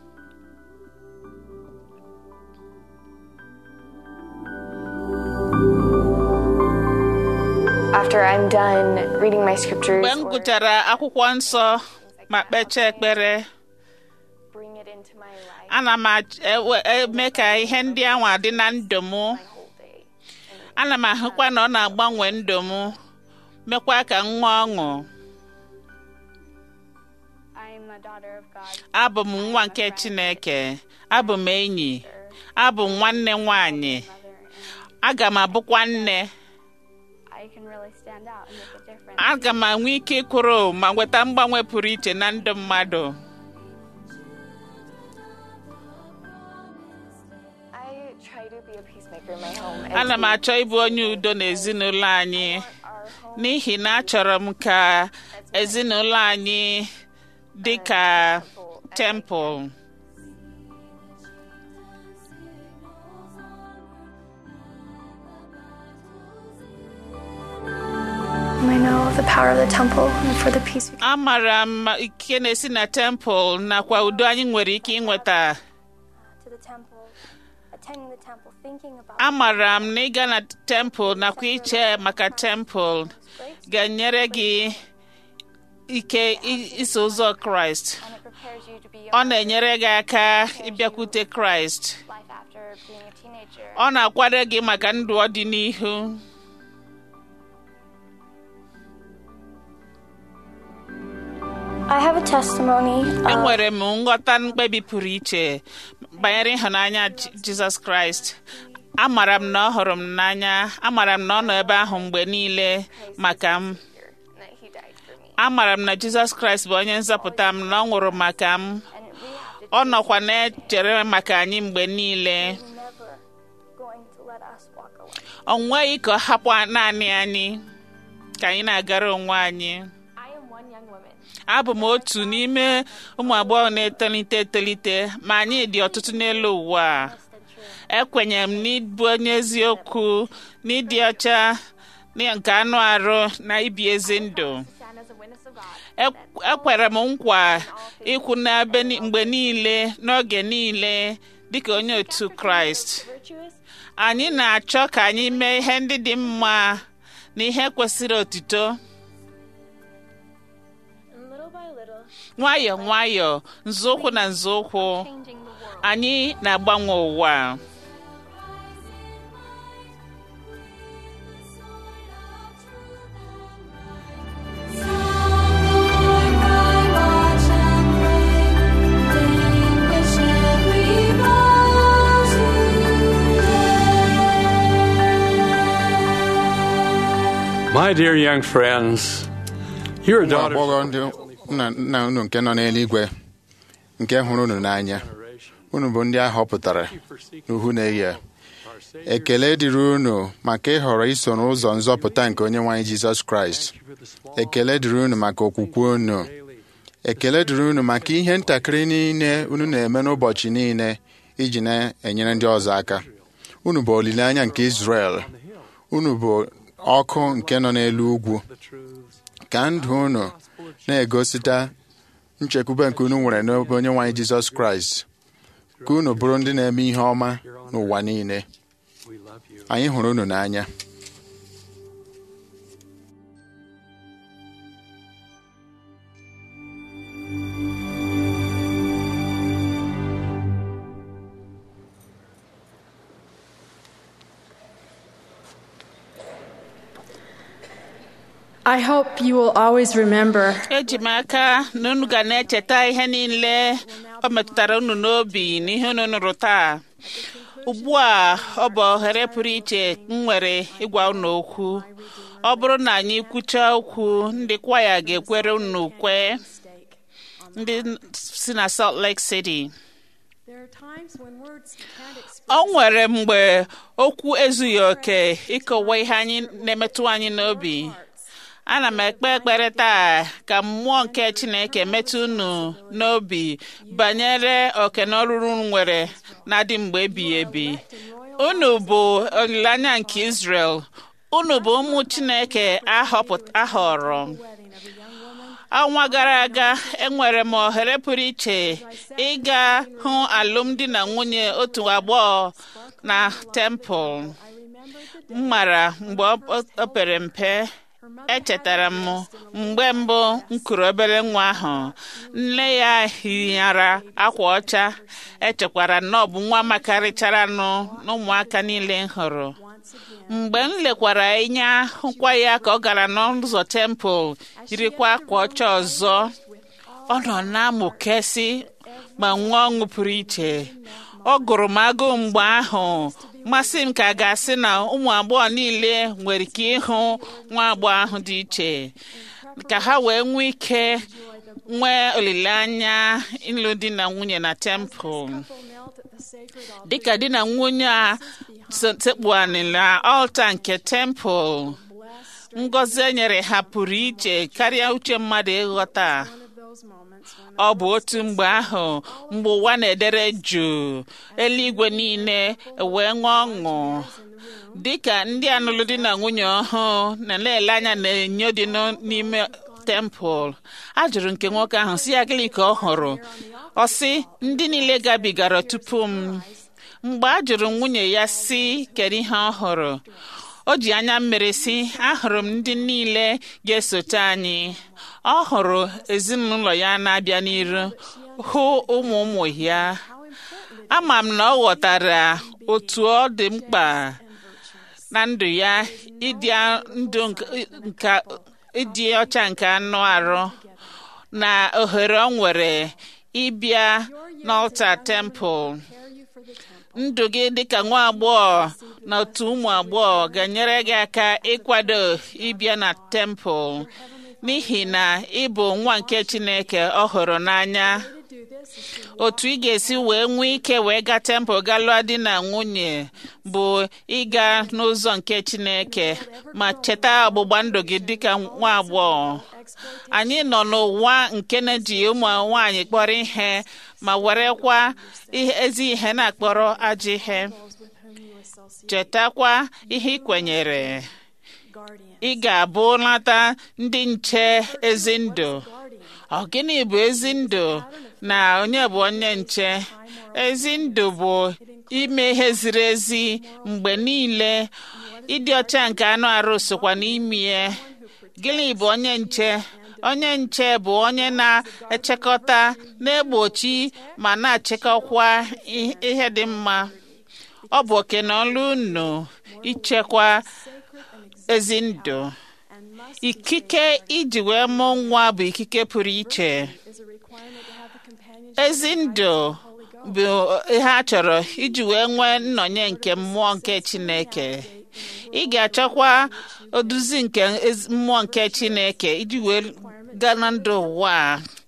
Speaker 7: After I'm done reading my scriptures,
Speaker 2: mgbe m
Speaker 7: or
Speaker 2: gụchara akwụkwọ nsọ ma kpechaa ekpere
Speaker 7: bring it into my life
Speaker 2: ana m ach- ewe- eme ka ihe ndị ahụ adị na ndụ m
Speaker 7: whole day.
Speaker 2: ana m ahụkwa na ọ na-agbanwe ndụ m mekwa ka m nwee ọṅụ
Speaker 7: I am a daughter of God.
Speaker 2: abụ m nwa nke chineke abụ m enyi abụ m nwanne nwanyị aga m abụkwa nne
Speaker 7: I can really stand out and make a difference.
Speaker 2: aga m enwe ike ịkwụrụ ma nweta mgbanwe pụrụ iche na ndụ mmadụ
Speaker 7: I try to be a peacemaker in my home. and
Speaker 2: ana m
Speaker 7: to
Speaker 2: achọ ịbụ onye udo n'ezinụlọ anyị
Speaker 7: our home
Speaker 2: n'ihi na achọrọ m ka ezinụlọ anyị dị ka tempụl
Speaker 7: I know of the power of the temple and for the peace we can
Speaker 2: amara m ike na-esi na tempụl nakwa udo anyị nwere ike ịnweta
Speaker 8: to the temple, attending the temple, thinking about
Speaker 2: amara m na ịga na tempụl nakwa iche maka tempụl ga-enyere gị ike i- iso ụzọ kraịst
Speaker 8: and it prepares you to be
Speaker 2: ọ na-enyere gị aka ịbịakwute kraịst
Speaker 8: life after being a teenager.
Speaker 2: ọ na-akwado gị maka ndụ ọdịnihu
Speaker 8: I have a testimony of
Speaker 2: enwere m nghọta mkpebi pụrụ iche banyere ịhụnanya Ji- jizọs kraịst amara m na ọ hụrụ m n'anya amara m na ọ nọ ebe ahụ mgbe niile maka m
Speaker 7: and that He died for me.
Speaker 2: amara m na jizọs kraịst bụ onye nzọpụta m na ọ nwụrụ maka m
Speaker 7: And we have to
Speaker 2: ọ nọkwa na-echere maka anyị mgbe niile
Speaker 8: never going to let us walk away.
Speaker 2: ọ nweghị ka ọ hapụ naanị anyị ka anyị na-agara onwe anyị
Speaker 5: I am one young woman.
Speaker 2: abụ m otu n'ime ụmụ agbọghọ na-etolite etolite ma anyị dị ọtụtụ n'elu ụwa a. ekwenyere m n'ịbụ onye eziokwu n'ịdị ọcha na nke anụ arụ na ibi ezi ndụ
Speaker 5: Stand as a witness of God.
Speaker 2: Ek- ekwere m nkwa ikwu n'ebe ni- mgbe niile n'oge niile dịka onye otu kraịst
Speaker 5: Virtuous.
Speaker 2: anyị na-achọ ka anyị mee ihe ndị dị mma na ihe kwesịrị otito
Speaker 5: And little by little,
Speaker 2: nwayọọ nwayọọ nzọụkwụ na nzọụkwụ
Speaker 5: changing the world.
Speaker 2: anyị na-agbanwe ụwa
Speaker 9: My dear young friends, you're a
Speaker 10: ụmụ
Speaker 9: daughter
Speaker 10: agbọghọ ndị nna nna unu nke nọ n'eluigwe nke hụrụ unu n'anya unu bụ ndị a họpụtara n'uhu na-eyi ekele dịrị unu maka ịhọrọ iso n'ụzọ nzọpụta nke onye nwaanyị Jizọs Kraịst ekele dịrị unu maka okwukwe unu ekele dịrị unu maka ihe ntakịrị niile unu na-eme n'ụbọchị niile iji na-enyere ndị ọzọ aka unu bụ olileanya nke Izrel unu bụ ọkụ nke nọ n'elu ugwu ka ndụ unu na-egosita nchekwube nke unu nwere n'ebe onye nwaanyị Jizọs Kraịst ka unu bụrụ ndị na-eme ihe ọma n'ụwa niile anyị hụrụ unu n'anya
Speaker 1: I hope you will always remember
Speaker 2: eji m aka na unu ga na-echeta ihe niile o metụtara unu n'obi na ihe unu nụrụ taa ugbu a ọ bụ ohere pụrụ iche m nwere ịgwa unu okwu ọ bụrụ na anyị kwuchaa okwu ndị kwaya ga-ekwere unu ukwe ndị si na Salt Lake City
Speaker 1: there are times when words can't express
Speaker 2: ọ nwere mgbe okwu ezughị oke ịkọwa ihe anyị na-emetụ anyị n'obi ana m ekpe ekpere taa ka mmụọ nke chineke metụ unu n'obi banyere oke na ọrụrụ unu nwere na-adị mgbe ebighị ebi unu bụ olileanya nke Israel unu bụ ụmụ chineke ahọpụt- ahọrọ ọnwa gara aga enwere m ohere pụrụ iche ịga hụ alụmdi na nwunye otu agbọghọ na tempụl m mara mgbe o- o pere mpe echetara m mgbe mbụ m kuru obere nwa ahụ nne ya hinyara akwa ọcha echekwara na ọ bụ nwa makarịchara nụ n'ụmụaka niile m hụrụ mgbe m lekwara anya hụkwa ya ka ọ gara n'ụzọ tempụl yirikwa akwa ọcha ọzọ ọ nọ na-amụkesị ma nwee ọṅụ pụrụ iche ọ gụrụ m agụụ mgbe ahụ masị m ka a ga-asị na ụmụ agbọghọ niile nwere ike ịhụ nwa agbọghọ ahụ dị iche ka ha wee nwee ike nwee olileanya ịlụ di na nwunye na tempụl dịka di na nwunye a sekpuanị na ọlta nke tempụl ngọzi e nyere ha pụrụ iche karịa uche mmadụ ịghọta ọ bụ otu mgbe ahụ mgbe ụwa na-edere jụụ eluigwe niile wee ṅụọ ọṅụ dịka ndị anụlụ di na nwunye ọhụụ na-ele anya na enyo dị nọ n'ime tempụl a jụrụ nke nwoke ahụ si ya gịnị ka ọ hụrụ ọ sị ndị niile gabigara tupu m mgbe a jụrụ nwunye ya si kedu ihe ọ hụrụ o ji anya mmiri si ahụrụ m ndị niile ga-esote anyị ọ hụrụ ezinụlọ ya na-abịa n'iru hụ ụmụ ụmụ ya ama m na ọ ghọtara otu ọ dị mkpa na ndụ ya ịdị ndụ nke ịdị ọcha nke anụ arụ na ohere ọ nwere ịbịa n'ọlta tempụl ndụ gị dịka nwa agbọghọ na otu ụmụ agbọghọ ga-enyere gị aka ịkwado ịbịa na tempụl n'ihi na ị bụ nwa nke Chineke ọ hụrụ n'anya otu ị ga-esi wee nwee ike wee gaa tempụl gaa lụọ di na nwunye bụ ịga n'ụzọ nke Chineke ma cheta ọgbụgba ndụ gị dịka nwa agbọghọ anyị nọ n'ụwa nke na-eji ụmụ nwaanyị kpọrọ ihe ma werekwa ezi ihe na-akpọrọ ajọ ihe chetakwa ihe ị kwenyere ị ga-abụ nata ndị nche ezi ndụ ọ gịnị bụ ezi ndụ na onye bụ onye nche ezi ndụ bụ ime ihe ziri ezi mgbe niile ịdị ọcha nke anụ arụ sokwa n'ime ya gịnị bụ onye nche onye nche bụ onye na-echekọta na-egbochi ma na-achịkọkwa ihe dị mma ọ bụ oke na ọlụ unu ichekwa ezi ndụ ikike iji wee mụọ nwa bụ ikike pụrụ iche ezi ndụ bụ ihe a chọrọ iji wee nwee nnọnye nke mmụọ nke Chineke ị ga-achọkwa oduzi nke mmụọ nke Chineke iji wee gaa na ndụ ụwa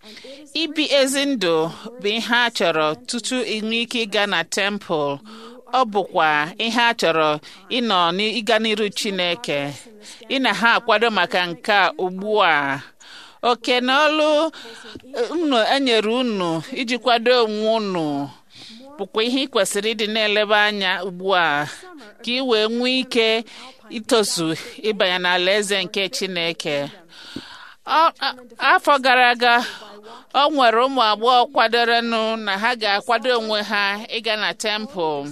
Speaker 2: ibi ezi ndụ bụ ihe a chọrọ tutu inwe ike ịga na tempụl ọ bụkwa ihe a chọrọ ịnọ n'ịga n'iru Chineke ị na ha akwado maka nke a ugbu a oke na ọlụ unu enyere unu iji kwado onwe unu bụkwa ihe ị kwesịrị ịdị na-eleba anya ugbu a ka ị wee nwee ike itozu ịbanye n'ala eze nke Chineke afọ gara aga ọ nwere ụmụ agbọghọ kwadorenụ na ha ga-akwado onwe ha ịga na tempụl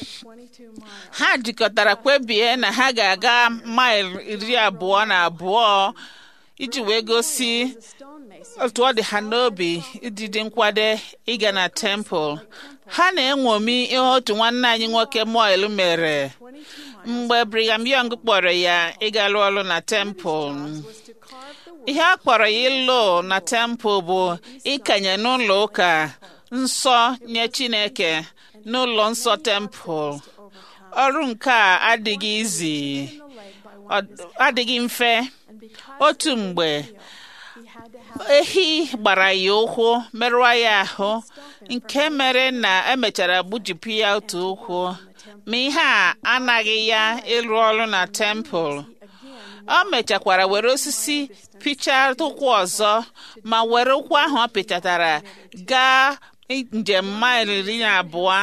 Speaker 2: ha jikọtara kwebie na ha ga-aga maịl iri abụọ na abụọ iji wee gosi otu ọ dị ha n'obi ịdịdị nkwado ịga na tempụl ha na-enwomi ihe otu nwanne anyị nwoke moil mere mgbe Brigham Young kpọrọ ya ịga lụọ ọrụ na tempụl ihe a kpọrọ ya ịlụ na tempụl bụ ịkanye n'ụlọ ụka nsọ nye Chineke n'ụlọ nsọ tempụl ọrụ nke a adịghị izi adịghị mfe otu mgbe ehi gbara ya ụkwụ merụọ ya ahụ nke mere na emechara gbujipụ ya otu ụkwụ ma ihe a anaghị ya ịrụ ọrụ na tempụl ọ mechakwara were osisi pichaa ụkwụ ọzọ ma were ụkwụ ahụ ọ pịchatara gaa njem maịl iri na abụọ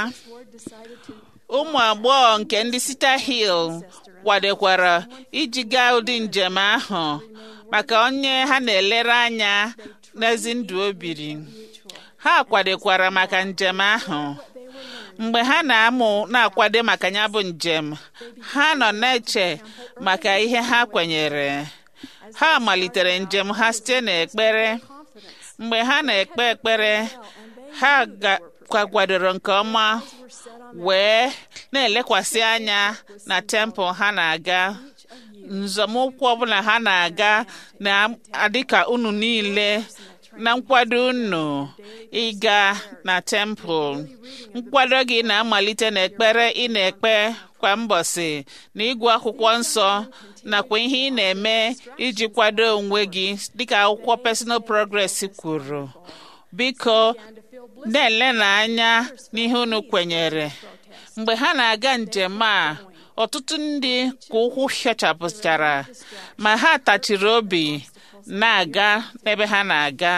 Speaker 2: ụmụ agbọghọ nke ndị Sita Hill kwadekwara iji gaa ụdị njem ahụ maka onye ha na-elere anya n'ezi ndụ o biri ha kwadekwara maka njem ahụ mgbe ha na-amụ na-akwado maka ya bụ njem ha nọ na-eche maka ihe ha kwenyere ha malitere njem ha site n'ekpere mgbe ha na-ekpe ekpere ha kwadoro nke ọma wee na-elekwasị anya na tempụl ha na-aga nzọmụkwụ ọbụla ha na-aga na-adịka unu niile na nkwado unu ịga na tempụl nkwado gị na-amalite n'ekpere ị na-ekpe kwa mbọsị na ịgụ akwụkwọ nsọ nakwa ihe ị na-eme iji kwado onwe gị dịka akwụkwọ personal progress kwuru biko na-ele n'anya n'ihe unu kwenyere mgbe ha na-aga njem a ọtụtụ ndị ka ụkwụ hịọchapụchara ma ha tachiri obi na-aga n'ebe ha na-aga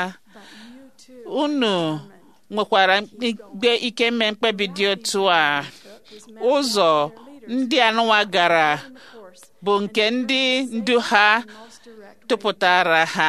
Speaker 2: unu nwekwara igbe ike mee mkpebi dị otu a ụzọ ndị anụwa gara bụ nke ndị ndu ha tụpụtara ha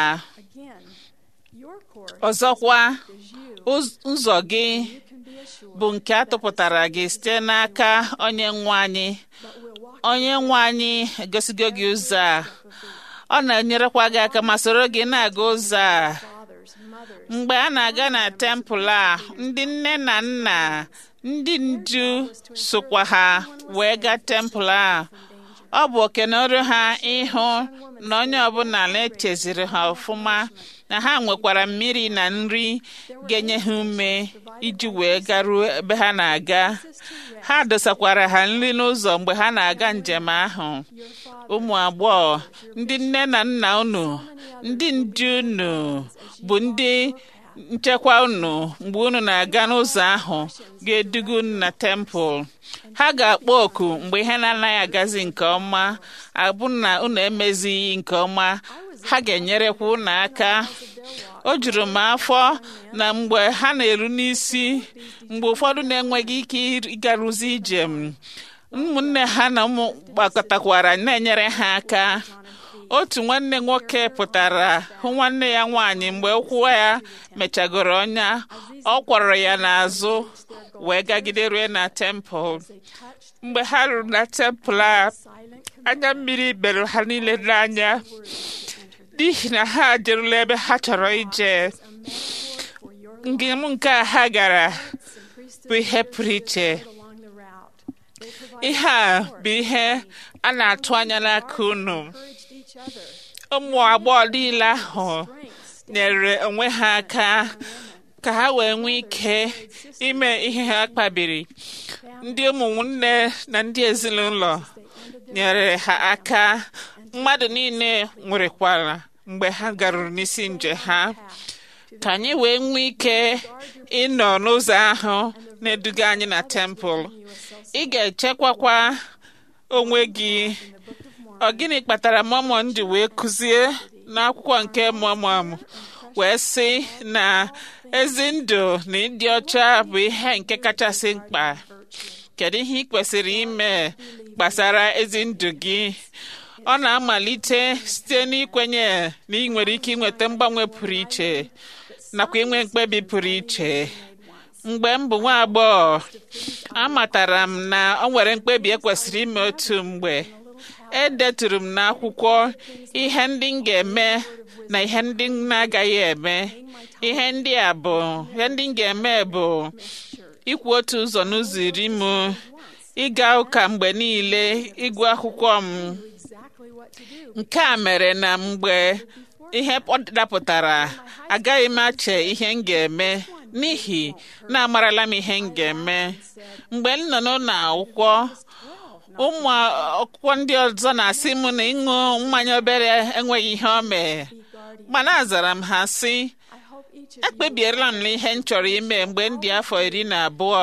Speaker 2: ọzọkwa ụzọ gị bụ nke a tụpụtara gị site n'aka onye nwe anyị onye nwe anyị egosigo gị ụzọ a ọ na-enyerekwa gị aka ma soro gị na-aga ụzọ a mgbe a na-aga na tempụl a ndị nne na nna ndị ndu sokwa ha wee gaa tempụl a ọ bụ okenọrụ ha ịhụ na onye ọbụla na-echeziri ha ọfụma na ha nwekwara mmiri na nri ga-enye ha ume iji wee garuo ebe ha na-aga ha dosakwara ha nri n'ụzọ mgbe ha na-aga njem ahụ ụmụ agbọghọ ndị nne na nna unu ndị ndu unu bụ ndị nchekwa unu mgbe unu na-aga n'ụzọ ahụ ga-eduga unu na tempụl ha ga-akpọ oku mgbe ihe na-anaghị agazi nke ọma abụ na unu emezighị nke ọma ha ga-enyerekwa unu aka o juru m afọ na mgbe ha na-eru n'isi mgbe ụfọdụ na-enweghị ike ịgarụzi ijem ụmụnne ha na ụmụ gbakọtakwara na-enyere ha aka otu nwanne nwoke pụtara hụ nwanne ya nwaanyị mgbe ụkwụ ya mechagoro ọnya ọ kwọrọ ya n'azụ wee gagide rue na tempụl mgbe ha ruru na tempụl a anya mmiri bere ha niile n'anya n'ihi na ha jerula ebe ha chọrọ ije njem nke a ha gara bụ ihe pụrụ iche ihe a bụ ihe a na-atụ anya n'aka unu ụmụ agbọghọ niile ahụ nyere onwe ha aka ka ha wee nwee ike ime ihe ha kpabiri ndị ụmụnne na ndị ezinụlọ nyere ha aka mmadụ niile nwerekwara mgbe ha garuru n'isi nje ha ka anyị wee nwee ike ịnọ n'ụzọ ahụ na-eduga anyị na tempụl ị ga-echekwakwa onwe gị ọ gịnị kpatara mọmọn ji wee kụzie n'akwụkwọ nke mọmọn wee sị na ezi ndụ na ịdị ọcha bụ ihe nke kachasị mkpa kedu ihe ị kwesịrị ime gbasara ezi ndụ gị ọ na-amalite site n'ikwenye na ị nwere ike inweta mgbanwe pụrụ iche nakwa inwe mkpebi pụrụ iche mgbe m bụ nwa agbọghọ amatara m na ọ nwere mkpebi ekwesịrị ime otu mgbe edeturu m n'akwụkwọ ihe ndị m ga-eme na ihe ndị m na-agaghị eme ihe ndị a bụ ihe ndị m ga-eme bụ ikwu otu ụzọ n'ụzọ iri m ịga ụka mgbe niile ịgụ akwụkwọ m nke a mere na mgbe ihe dapụtara agaghị m ache ihe m ga-eme n'ihi na amarala m ihe m ga-eme mgbe m nọ n'ụlọ akwụkwọ ụmụ akwụkwọ ndị ọzọ na-asị m na ịṅụ mmanya obere enweghị ihe o mee mana azara m ha sị ekpebiela m ihe m chọrọ ime mgbe m dị afọ iri na abụọ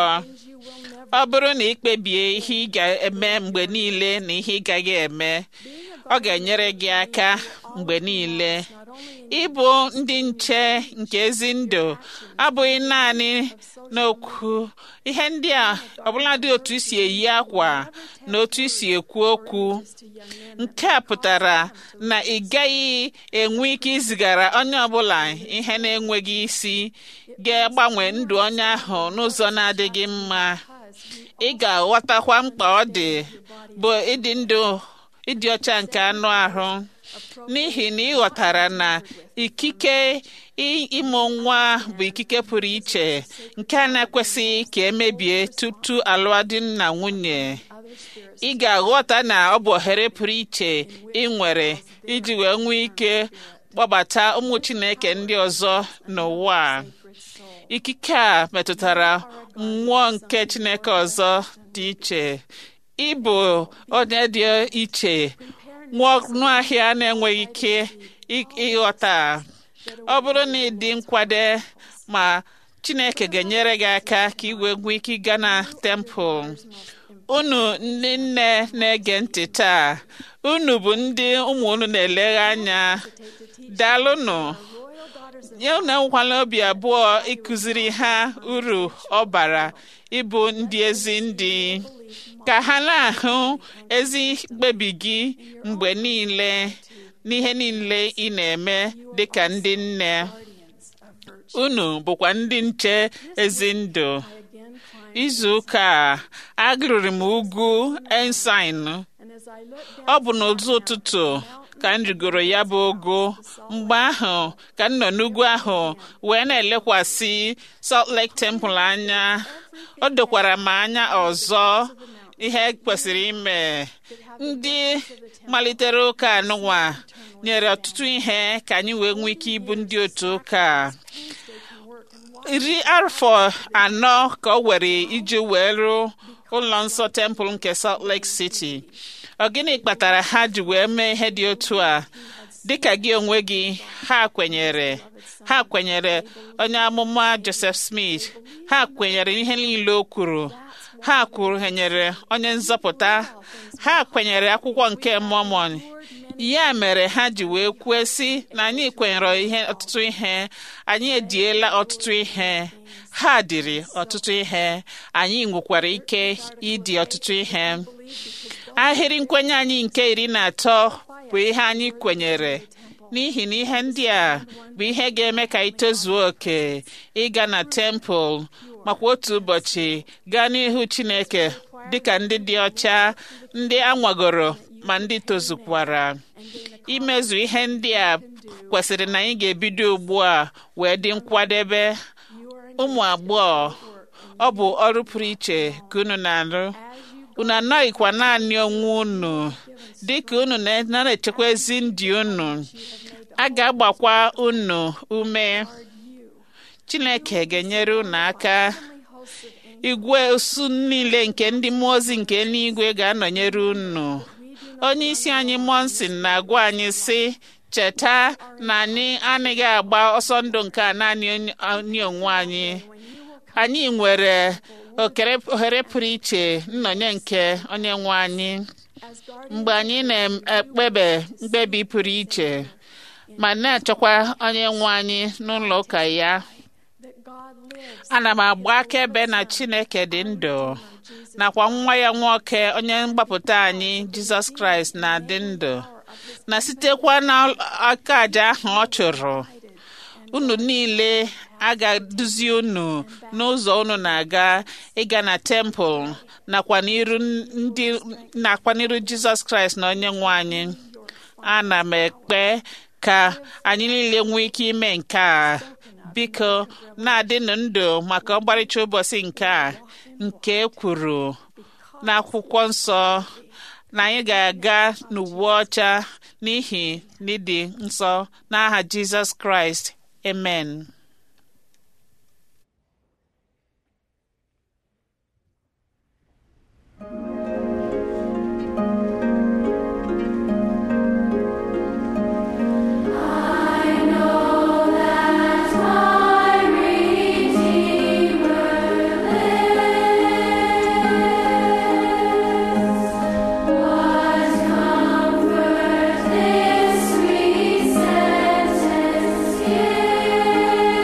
Speaker 2: ọ bụrụ na ị kpebie ihe ị ga-eme mgbe niile na ihe ị gaghị eme ọ ga-enyere gị aka mgbe niile ịbụ ndị nche nke ezi ndụ abụghị naanị n'okwu ihe ndị a ọbụladị otu isi eyi akwa na otu isi ekwu okwu nke a pụtara na ị gaghị enwe ike izigara onye ọbụla ihe na-enweghị isi ga-agbanwe ndụ onye ahụ n'ụzọ na-adịghị mma ị ga-aghọtakwa mkpa ọ dị bụ ịdị ndụ ịdị ọcha nke anụ ahụ n'ihi na ị ghọtara na ikike ịmụ nwa bụ ikike pụrụ iche nke a na-ekwesịghị ka emebie tutu alụmdi na nwunye ị ga-aghọta na ọ bụ ohere pụrụ iche ị nwere iji wee nwee ike kpọbata ụmụ Chineke ndị ọzọ n'ụwa ikike a metụtara mmụọ nke Chineke ọzọ dị iche ịbụ onye dị iche nwa ahịa na-enweghị ike ịghọta ọ bụrụ na ị dị nkwade ma Chineke ga-enyere gị aka ka ị wee nwee ike ịga na tempụl unu ndị nne na-ege ntị taa unu bụ ndị ụmụ unu na-eleghe anya daalụnụ ya unu enwekwala obi abụọ ịkụziri ha uru ọ bara ịbụ ndị ezi ndị ka ha na-ahụ ezi mkpebi gị mgbe niile n'ihe niile ị na-eme dịka ndị nne unu bụkwa ndị nche ezi ndụ izu ụka a agụrụrụ m ugwu ensign ọ bụ n'ụzọ ụtụtụ ka m rigoro ya bụ ogo mgbe ahụ ka m nọ n'ugwu ahụ wee na-elekwasị Salt Lake Temple anya o dokwara m anya ọzọ ihe kwesịrị ime ndị malitere ụka anụnwa nyere ọtụtụ ihe ka anyị wee nwee ike ịbụ ndị otu ụka iri afọ anọ ka ọ were iji wee rụọ ụlọ nsọ tempụl nke Salt Lake City ọ gịnị kpatara ha ji wee mee ihe dị otu a dịka gị onwe gị ha kwenyere ha kwenyere onye amụma Joseph Smith ha kwenyere ihe niile o kwuru ha kwenyere onye nzọpụta ha kwenyere akwụkwọ nke Mormon ya mere ha ji wee kwue sị na anyị kwenyere ihe ọtụtụ ihe anyị ediela ọtụtụ ihe ha dịrị ọtụtụ ihe anyị nwekwara ike ịdị ọtụtụ ihe ahịrị nkwenye anyị nke iri na atọ bụ ihe anyị kwenyere n'ihi na ihe ndị a bụ ihe ga-eme ka anyị tozuo oke ịga na tempụl makwa otu ụbọchị gaa n'ihu Chineke dịka ndị dị ọcha ndị anwagoro ma ndị tozukwara imezu ihe ndị a kwesịrị na anyị ga-ebido ugbu a wee dị nkwadebe ụmụ agbọghọ ọ bụ ọrụ pụrụ iche ka unu na-arụ unu anaghịkwa naanị onwe unu dịka unu na-echekwa ezi ndị unu a ga-agbakwa unu ume Chineke ga-enyere unu aka igwe osu niile nke ndị mmụọ ozi nke eluigwe ga-anọnyere unu onye isi anyị Monson na-agwa anyị sị cheta na anyị anaghị agba ọsọ ndụ nke a naanị onye- anyị onwe anyị anyị nwere okere- ohere pụrụ iche nnọnye nke onye nwe anyị mgbe anyị na-ekpebe mkpebi pụrụ iche ma na-achọkwa onye nwe anyị n'ụlọ ụka ya ana m agba akaebe na chineke dị ndụ nakwa nwa ya nwoke onye mgbapụta anyị jizọs kraịst na-adị ndụ na sitekwa n'aka aja ahụ ọ chụrụ unu niile a ga-eduzi unu n'ụzọ unu na-aga ịga na tempụl nakwa n'iru ndị nakwa n'iru jizọs kraịst na onye nwe anyị ana m ekpe ka anyị niile nwee ike ime nke a biko na-adịnụ ndụ maka ọgbarịcha ụbọchị nke a nke e kwuru n'akwụkwọ nsọ na anyị ga-aga n'uwe ọcha n'ihi n'ịdị nsọ n'aha jizọs kraịst amen
Speaker 11: Sweet sentence here.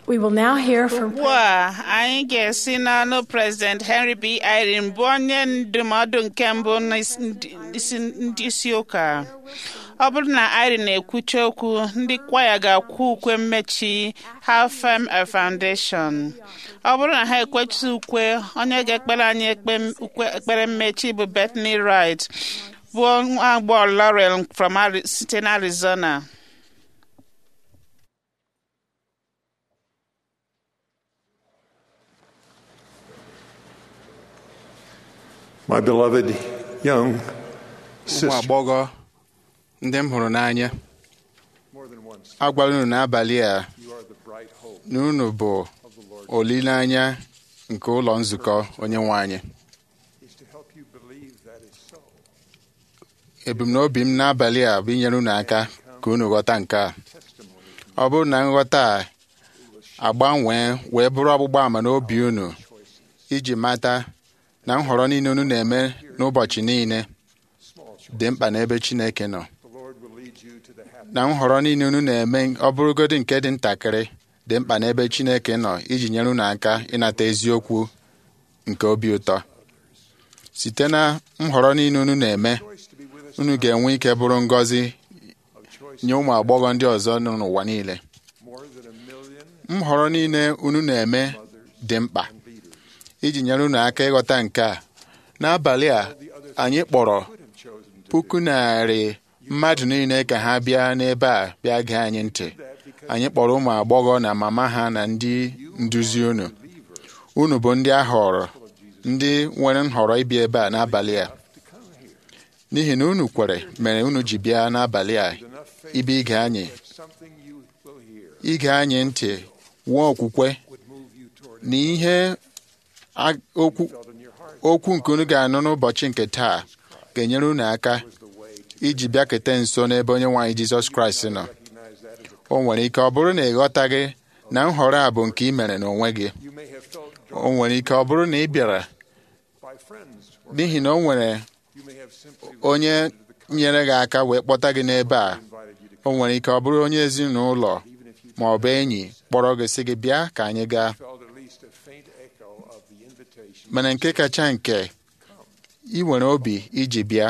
Speaker 1: We will now hear from
Speaker 2: ugbu a anyị ga-esi n'ọnụ President Henry B. Irene bụ onye ndụmọdụ nke mbụ n'isi ndị isi ụka ọ bụrụ na Irene na-ekwucha okwu ndị kwaya ga-akwu ukwe mmechi Halfem Foundation ọ bụrụ na ha ekwechi ukwe onye ga-ekpere anyị ekpe- ukwe- ekpere mmechi bụ Bethany Wright bụ nwa agbọghọ Laurel from Ari- site n'Arizona
Speaker 11: My beloved young
Speaker 10: ụmụ
Speaker 11: sister,
Speaker 10: agbọghọ ndị m hụrụ n'anya
Speaker 11: more than once,
Speaker 10: agwala unu n'abalị a
Speaker 11: you are the bright hope
Speaker 10: na unu bụ
Speaker 11: of the Lord.
Speaker 10: olileanya nke ụlọ nzukọ onye nwe anyị
Speaker 11: Is to help you believe that is so.
Speaker 10: ebumnobi m n'abalị a bụ inyere unu aka ka unu ghọta nke a
Speaker 11: Testimony
Speaker 10: ọ bụrụ na nghọta a agbanwee wee bụrụ ọgbụgba ama n'obi unu iji mata na nhọrọ niile unu na-eme n'ụbọchị niile
Speaker 11: small choice.
Speaker 10: dị mkpa n'ebe Chineke nọ
Speaker 11: The Lord will lead you to the happy.
Speaker 10: na nhọrọ niile unu na-eme ọ bụrụgodị nke dị ntakịrị dị mkpa n'ebe Chineke nọ iji nyere unu aka ịnata eziokwu nke obi ụtọ site na nhọrọ niile unu na-eme
Speaker 11: Choice to be with us
Speaker 10: unu ga-enwe ike bụrụ ngọzi
Speaker 11: of choice
Speaker 10: nye ụmụ agbọghọ ndị ọzọ nọ n'ụwa niile
Speaker 11: more than a million
Speaker 10: nhọrọ niile unu na-eme dị mkpa
Speaker 11: and leaders.
Speaker 10: iji nyere unu aka ịghọta nke a n'abalị a anyị kpọrọ
Speaker 11: Could have chosen to
Speaker 10: puku narị mmadụ niile ka ha bịa n'ebe a bịa gee anyị ntị
Speaker 11: do that because
Speaker 10: anyị kpọrọ ụmụ agbọghọ na mama ha na ndị nduzi unu unu bụ ndị a họrọ ndị nwere nhọrọ ịbịa ebe a n'abalị a
Speaker 11: to come here.
Speaker 10: n'ihi na unu kwere mere unu ji bịa n'abalị a
Speaker 11: There's enough faith
Speaker 10: ịbịa ige anyị
Speaker 11: that something you will hear
Speaker 10: ige anyị ntị nwee okwukwe
Speaker 11: would move you toward
Speaker 10: na ihe a- okwu
Speaker 11: felt in your heart
Speaker 10: okwu nke unu ga-anụ n'ụbọchị nke taa ga-enyere unu aka
Speaker 11: was the way to
Speaker 10: iji bịakete nso n'ebe onye nwaanyị Jizọs Kraịst nọ
Speaker 11: recognize that as a
Speaker 10: o nwere ike ọ bụrụ na ị ghọtaghị na nhọrọ a bụ nke ị mere n'onwe gị
Speaker 11: you may have felt
Speaker 10: o
Speaker 11: drawn
Speaker 10: nwere ike ọ bụrụ na ị bịara
Speaker 11: by friends or
Speaker 10: n'ihi na o nwere
Speaker 11: you may have simply
Speaker 10: onye
Speaker 11: listened to the
Speaker 10: nyere gị aka wee kpọta gị n'ebe a
Speaker 11: invited you to
Speaker 10: o nwere ike ọ bụrụ onye ezinụlọ
Speaker 11: even if you
Speaker 10: ma ọ bụ enyi kpọrọ gị sị gị bịa ka anyị gaa
Speaker 11: felt at least a faint echo of the invitation
Speaker 10: mana nke kacha nke ị nwere obi iji bịa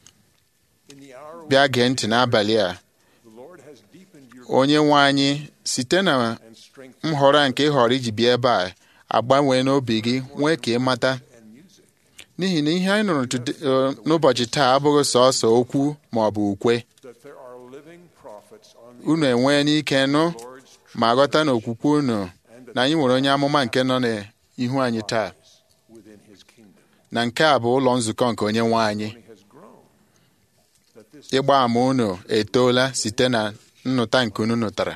Speaker 11: in the hour
Speaker 10: bịa gee ntị n'abalị a
Speaker 11: the Lord has deepened your
Speaker 10: onye nwe anyị site na
Speaker 11: and strengthened
Speaker 10: nhọrọ a nke ị họrọ iji bịa ebe a agbanwee n'obi gị nwee ka ị mata
Speaker 11: and music
Speaker 10: n'ihi na ihe anyị nụrụ today- eh, n'ụbọchị taa abụghị sọọsọ okwu ma ọ bụ ukwe
Speaker 11: that there are living prophets on the
Speaker 10: unu enwee n'ike nụ
Speaker 11: Lord's
Speaker 10: ma ghọta na okwukwe unu na anyị nwere onye amụma nke nọ n'ihu anyị taa
Speaker 11: within his kingdom
Speaker 10: na nke a bụ ụlọ nzukọ nke onye nwe anyị
Speaker 11: only has grown that this
Speaker 10: ịgba ama unu etoola site na nnụta nke unu nụtara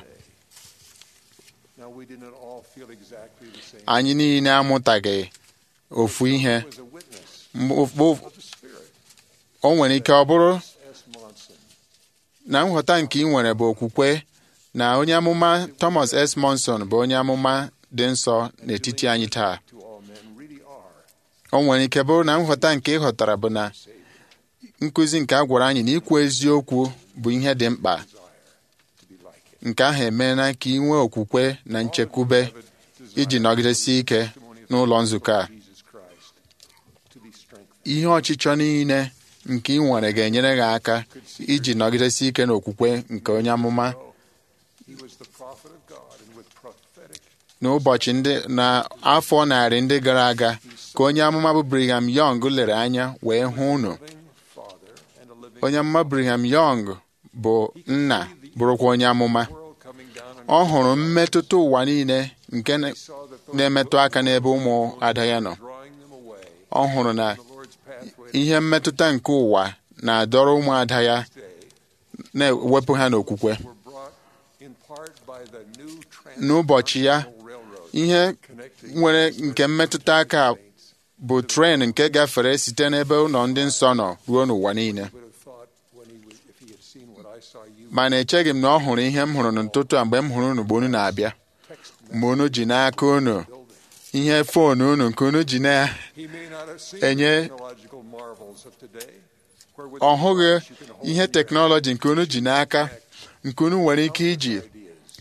Speaker 11: now we did not all feel exactly the same
Speaker 10: anyị niile amụtaghị ofu ihe
Speaker 11: was a witness
Speaker 10: Mgbe ụf-
Speaker 11: of the spirit
Speaker 10: o nwere ike ọ bụrụ
Speaker 11: S. Monson
Speaker 10: na nghọta nke ị nwere bụ okwukwe na onye amụma Thomas S. Monson bụ onye amụma dị nsọ n'etiti anyị taa
Speaker 11: to all men really are
Speaker 10: o nwere ike bụrụ na nghọta nke ị ghọtara bụ na nkụzi nke a gwara anyị na ikwu eziokwu bụ ihe dị mkpa
Speaker 11: to be like him
Speaker 10: nke ahụ emeela ka ị nwee okwukwe na nchekwube iji nọgidesi ike n'ụlọ nzukọ a
Speaker 11: Jesus Christ to be strengthened
Speaker 10: ihe ọchịchọ niile nke ị nwere ga-enyere gị aka iji nọgidesi ike n'okwukwe nke onye amụma
Speaker 11: he was the prophet of God and with prophetic
Speaker 10: n'ụbọchị ndị na afọ narị ndị gara aga ka onye amụma bụ Brigham Young lere anya wee hụ unu
Speaker 11: living father and a living
Speaker 10: onye amụma Brigham Young bụ nna bụrụkwa onye amụma
Speaker 11: world coming down
Speaker 10: ọ
Speaker 11: on
Speaker 10: hụrụ mmetụta ụwa niile nke na-
Speaker 11: saw that those
Speaker 10: na-emetụ aka n'ebe ụmụ ada ya nọ
Speaker 11: drawing them away
Speaker 10: ọ hụrụ na
Speaker 11: the Lord's pathway
Speaker 10: ihe mmetụta nke ụwa na-adọrọ ụmụada ya
Speaker 11: today
Speaker 10: na-ewepụ ha n'okwukwe
Speaker 11: were brought in part by the new
Speaker 10: n'ụbọchị ya
Speaker 11: transcontinental railroad
Speaker 10: ihe
Speaker 11: connecting
Speaker 10: nwere nke mmetụta aka bụ tren nke gafere site n'ebe ụlọ ndị nsọ nọ ruo n'ụwa niile
Speaker 11: would have thought when he was if he had seen what I saw you
Speaker 10: mana echeghị m na ọ hụrụ ihe m hụrụ n'ụtụtụ a mgbe m hụrụ unu mgbe unu na-abịa
Speaker 11: text
Speaker 10: mgbe unu ji n'aka unu ihe foonu unu nke unu ji na
Speaker 11: he may not have seen
Speaker 10: Enye-
Speaker 11: the technological marvels of today where with
Speaker 10: ọ
Speaker 11: the
Speaker 10: hụghị
Speaker 11: device you can hold
Speaker 10: ihe
Speaker 11: the air
Speaker 10: teknọlọji nke unu ji n'aka nke unu nwere ike iji
Speaker 11: ideas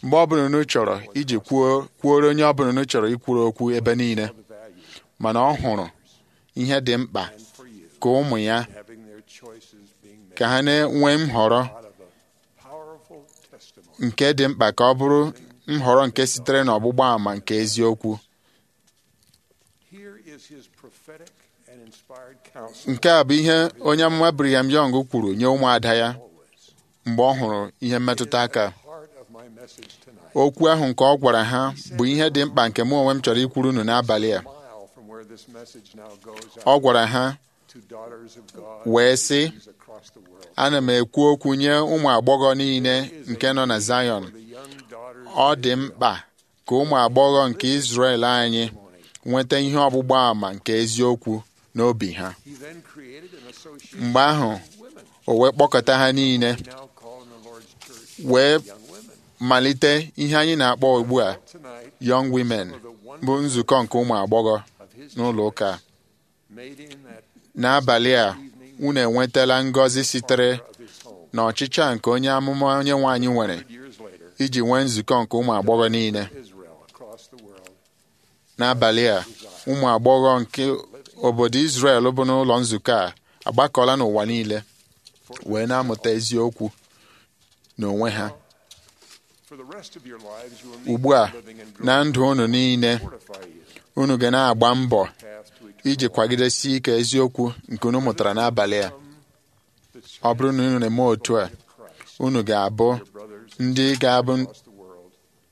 Speaker 10: mgbe ọbụla unu chọrọ iji kwuo kwuoro onye ọbụla unu chọrọ ikwuru okwu ebe niile mana ọ hụrụ ihe dị mkpa ka ụmụ ya
Speaker 11: having their choices being made
Speaker 10: ka ha na-enwe nhọrọ
Speaker 11: out of a powerful testimony.
Speaker 10: nke dị mkpa ka ọ bụrụ nhọrọ nke sitere n'ọgbụgba àmà nke eziokwu
Speaker 11: Here is his prophetic and inspired counsel.
Speaker 10: nke a bụ ihe onye amụma Brigham Young kwuru nye ụmụada ya mgbe ọ hụrụ ihe mmetụta aka
Speaker 11: Heart of my message tonight.
Speaker 10: okwu ahụ nke ọ gwara ha bụ ihe dị mkpa nke mụ onwe m chọrọ ikwuru unu n'abalị a
Speaker 11: Mile from where this message now goes
Speaker 10: ọ
Speaker 11: out
Speaker 10: gwara ha
Speaker 11: to daughters of God
Speaker 10: wee sị
Speaker 11: across the world.
Speaker 10: ana m ekwu okwu nye ụmụ agbọghọ niile nke nọ na Zion
Speaker 11: The young daughters
Speaker 10: ọ dị mkpa ka ụmụ agbọghọ nke Izrel anyị nweta ihe ọgbụgba àmà nke eziokwu n'obi ha
Speaker 11: he then created an association
Speaker 10: mgbe ahụ o wee kpọkọta ha niile
Speaker 11: now called in the Lord's church
Speaker 10: wee
Speaker 11: young women.
Speaker 10: malite ihe anyị na-akpọ ugbu a
Speaker 11: Tonight,
Speaker 10: Young Women bụ nzukọ nke ụmụ agbọghọ n'ụlọ ụka
Speaker 11: made in that
Speaker 10: n'abalị a unu enwetala ngọzi sitere
Speaker 11: of his home.
Speaker 10: n'ọchịchị nke onye amụma onye nwe anyị nwere
Speaker 11: Years later,
Speaker 10: iji nwee nzukọ nke ụmụ agbọghọ niile
Speaker 11: Israel across the world
Speaker 10: n'abalị a ụmụ agbọghọ nke obodo Izrel bụ n'ụlọ nzukọ a agbakọla n'ụwa niile wee na-amụta eziokwu n'onwe ha
Speaker 11: for the rest of your lives you will need
Speaker 10: ugbu a
Speaker 11: living and
Speaker 10: na
Speaker 11: growing
Speaker 10: ndụ unu niile
Speaker 11: fortify you
Speaker 10: unu ga na-agba mbọ
Speaker 11: path to eternal
Speaker 10: iji kwagidesi ike eziokwu nke unu mụtara n'abalị a ọ bụrụ na unu na-eme otu a unu ga-abụ
Speaker 11: brothers
Speaker 10: ndị ga-abụ
Speaker 11: across the world.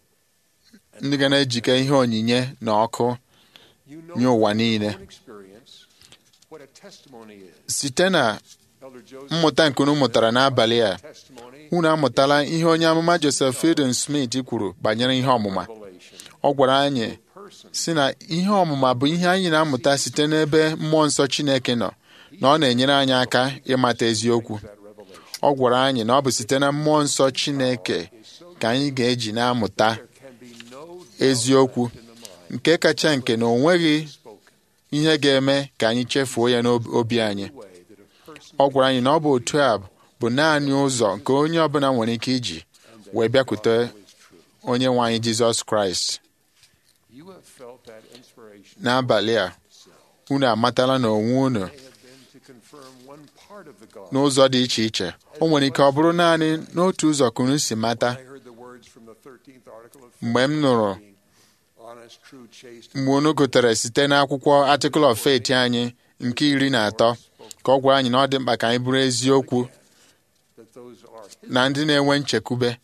Speaker 10: ndị ga na-ejike ihe onyinye na ọkụ
Speaker 11: You know
Speaker 10: nye ụwa
Speaker 11: from
Speaker 10: niile
Speaker 11: your own experience what a testimony is.
Speaker 10: site na
Speaker 11: Elder Joseph
Speaker 10: mmụta nke unu mụtara n'abalị a
Speaker 11: testimony
Speaker 10: unu amụtala ihe onye amụma Joseph Fielding Smith kwuru banyere ihe ọmụma
Speaker 11: revelation
Speaker 10: ọ gwara anyị
Speaker 11: person
Speaker 10: si na ihe ọmụma bụ ihe anyị na-amụta site n'ebe mmụọ nsọ Chineke nọ na ọ na-enyere anyị aka ịmata eziokwu
Speaker 11: that revelation
Speaker 10: ọ gwara anyị na ọ bụ site na mmụọ nsọ Chineke ka anyị ga-eji na-amụta
Speaker 11: there can be no
Speaker 10: eziokwu
Speaker 11: in the mind
Speaker 10: nke kacha nke na o nweghị
Speaker 11: spoken
Speaker 10: ihe ga-eme ka anyị chefuo ya n'obi anyị
Speaker 11: way that a person
Speaker 10: ọ gwara anyị na ọ bụ otu a bụ naanị ụzọ nke onye ọbụla nwere ike iji wee bịakwute
Speaker 11: is true.
Speaker 10: onye nwe anyị Jizọs Kraịst
Speaker 11: You have felt that inspiration
Speaker 10: n'abalị a unu amatala na onwe unu
Speaker 11: may have been to confirm one part of the gospel.
Speaker 10: n'ụzọ dị iche iche o nwere ike ọ bụrụ naanị n'otu ụzọ ka unu si mata
Speaker 11: I heard the words from the 13th article of
Speaker 10: mgbe m nụrụ
Speaker 11: being honest, true, chaste,
Speaker 10: mgbe unu gụtere site n'akwụkwọ Article of Faith anyị nke iri na atọ ka ọ gwara anyị na ọ dị mkpa ka anyị bụrụ eziokwu
Speaker 11: that those are his.
Speaker 10: na ndị na-enwe nchekwube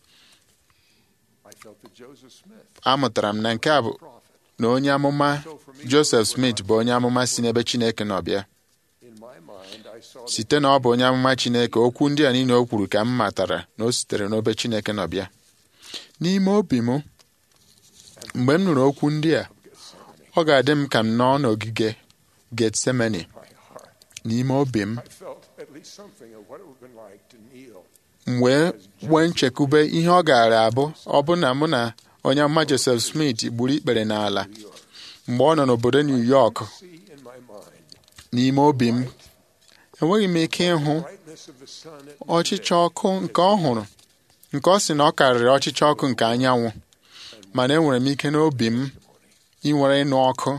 Speaker 11: I felt that Joseph Smith,
Speaker 10: amụtara m na nke a bụ
Speaker 11: prophet,
Speaker 10: na onye amụma Joseph Smith bụ onye amụma si n'ebe Chineke nọ bịa
Speaker 11: in my mind, I saw that
Speaker 10: site na ọ bụ onye amụma Chineke okwu ndị a niile o kwuru ka m matara na o sitere n'obe Chineke nọ bịa n'ime obi m mgbe m nụrụ okwu ndị a ọ ga-adị m ka m nọ n'ogige Getsemani
Speaker 11: my heart,
Speaker 10: n'ime obi m
Speaker 11: I felt at least something of what it would have been like to kneel
Speaker 10: m wee nwee nchekwube ihe ọ gaara abụ ọ bụ na mụ na onye amụma Joseph Smith gburu ikpere n'ala mgbe ọ nọ n'obodo New York
Speaker 11: see in my mind
Speaker 10: n'ime obi m enweghị m ike ịhụ
Speaker 11: brightness of the sun at
Speaker 10: ọchịchọ ọkụ nke ọ hụrụ nke ọ sị na ọ karịrị ọchịchọ ọkụ nke anyanwụ mana enwere m ike n'obi m inwere ịnụ ọkụ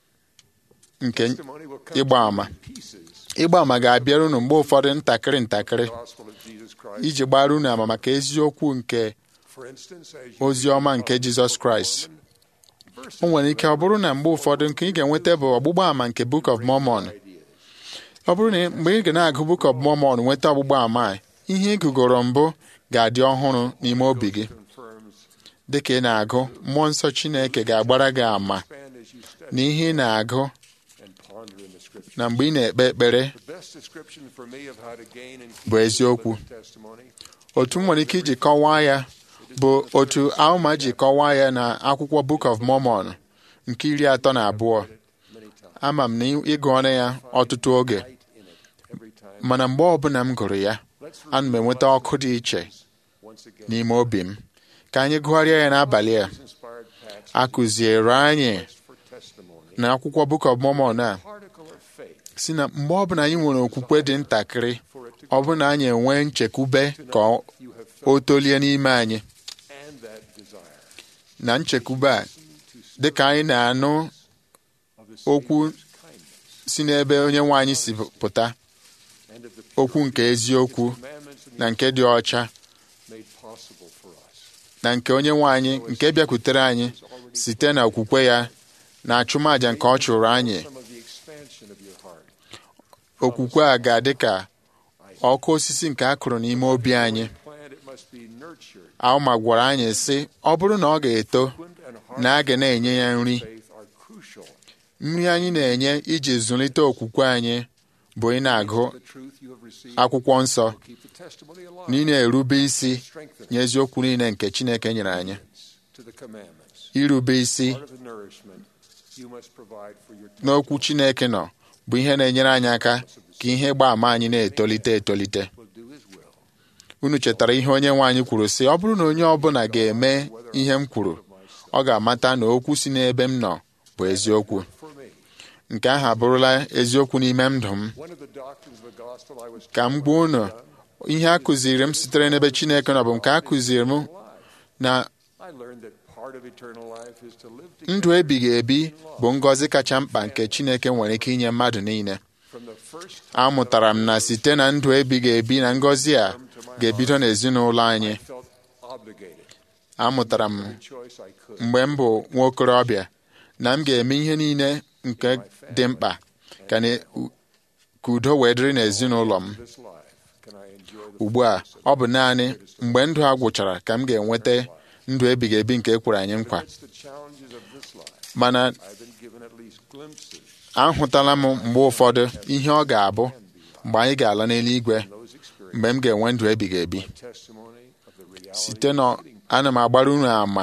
Speaker 10: nke
Speaker 11: testimony will come
Speaker 10: ịgba àmà
Speaker 11: in pieces.
Speaker 10: ịgba àmà ga-abịara unu mgbe ụfọdụ ntakịrị ntakịrị
Speaker 11: The gospel of Jesus Christ.
Speaker 10: iji gbara unu àmà maka eziokwu nke
Speaker 11: For instance, as you
Speaker 10: ozi ọma nke Jizọs Kraịst
Speaker 11: verses
Speaker 10: o nwere ike ọ bụrụ na mgbe ụfọdụ nke ị ga-enweta bụ ọgbụgba àmà nke Book of Mormon ọ bụrụ na mgbe ị ga na-agụ Book of Mormon nweta ọgbụgba àmà a, ihe ị gụgoro mbụ ga-adị ọhụrụ n'ime obi gị
Speaker 11: confirms
Speaker 10: dị ka ị na-agụ mmụọ nsọ Chineke ga-agbara gị àmà
Speaker 11: expand as you study
Speaker 10: na ihe ị na-agụ
Speaker 11: and ponder in the scripture.
Speaker 10: na mgbe ị na-ekpe ekpere
Speaker 11: The best description for me of how to gain and
Speaker 10: bụ eziokwu
Speaker 11: testimony
Speaker 10: otu m nwere ike iji kọwaa ya bụ otu Alma ji kọwaa ya na akwụkwọ Book of Mormon nke iri atọ na abụọ
Speaker 11: many times
Speaker 10: ama m na ịgụ ọnụ ya ọtụtụ oge
Speaker 11: in it every time.
Speaker 10: mana mgbe ọbụla m gụrụ ya
Speaker 11: Let's
Speaker 10: ana m enweta ọkụ dị iche
Speaker 11: once again
Speaker 10: n'ime obi m ka anyị gụgharịa ya n'abalị a
Speaker 11: inspired Pat's
Speaker 10: a kụziere anyị
Speaker 11: for testimony.
Speaker 10: na akwụkwọ Book of Mormon a
Speaker 11: Particle of faith
Speaker 10: si na mgbe ọbụla anyị nwere okwukwe dị ntakịrị
Speaker 11: for it to
Speaker 10: ọ bụ na anyị enwee nchekwube ka ọ-
Speaker 11: you have felt
Speaker 10: o tolie n'ime anyị
Speaker 11: and that desire
Speaker 10: na nchekwube a dịka anyị na-anụ okwu si n'ebe onye nwe anyị si pụta okwu nke eziokwu na nke dị ọcha na nke onye nwe anyị nke bịakwutere anyị site na okwukwe ya na achụmaja nke ọ chụrụ anyị okwukwe a ga-adị ka ọkụ osisi nke a kụrụ n'ime obi anyị Alma gwara anyị sị ọ bụrụ na ọ ga-eto na a ga na-enye ya nri nri anyị na-enye iji zụlite okwukwe anyị bụ ị na-agụ akwụkwọ nsọ na ị na-erube isi nye eziokwu niile nke Chineke nyere anyị irube isi n'okwu Chineke nọ bụ ihe na-enyere anyị aka ka ihe gbaa ama anyị na-etolite etolite unu chetara ihe onye nwe anyị kwuru sị ọ bụrụ na onye ọbụla ga-eme ihe m kwuru ọ ga-amata na okwu si n'ebe m nọ bụ eziokwu nke ahụ abụrụla eziokwu n'ime ndụ m ka m gbuo unu ihe a kụziri m sitere n'ebe Chineke nọ bụ nke a kụziri m na ndụ ebighị ebi bụ ngọzi kacha mkpa nke Chineke nwere ike inye mmadụ niile amụtara m na site na ndụ ebighị ebi na ngọzi a ga-ebido n'ezinụlọ anyị amụtara m mgbe m bụ nwa okorobịa na m ga-eme ihe niile nke dị mkpa ka udo wee dịrị n'ezinụlọ m ugbu a ọ bụ naanị mgbe ndụ a gwụchara ka m ga-enweta ndụ ebighị ebi nke ekwere anyị nkwa mana ahụtala m mgbe ụfọdụ ihe ọ ga-abụ mgbe anyị ga-ala n'eluigwe mgbe m ga-enwe ndụ ebighị ebi site na ana m agbara unu ama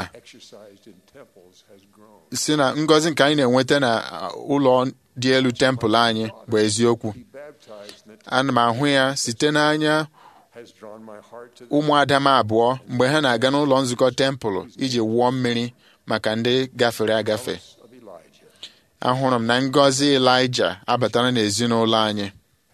Speaker 10: si na ngọzi nke anyị na-enweta na ụlọ dị elu tempụl anyị bụ eziokwu ana m ahụ ya site n'anya ụmụada m abụọ mgbe ha na-aga n'ụlọ nzukọ tempụl iji wụọ mmiri maka ndị gafere agafe ahụrụ m na ngọzi Ịlaịja abatara n'ezinụlọ anyị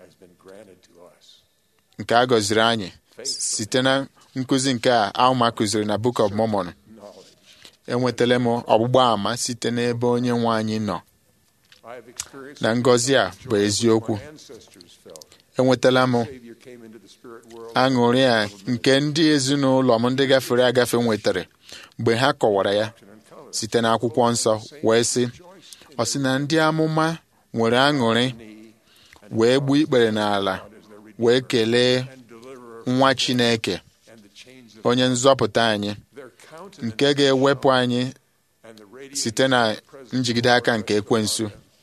Speaker 10: nke a gọziri anyị site na nkụzi nke a Alma kụziri na Book of Mormon enwetala m ọgbụgba ama site n'ebe onye nwe anyị nọ na ngọzi a bụ eziokwu enwetala m aṅụrị a nke ndị ezinụlọ m ndị gafere agafe nwetara mgbe ha kọwara ya site n'akwụkwọ nsọ wee sị ọ sị na ndị amụma nwere aṅụrị wee gbuo ikpere n'ala wee kelee nwa Chineke onye nzọpụta anyị nke ga-ewepụ anyị site na njigide aka nke ekwensu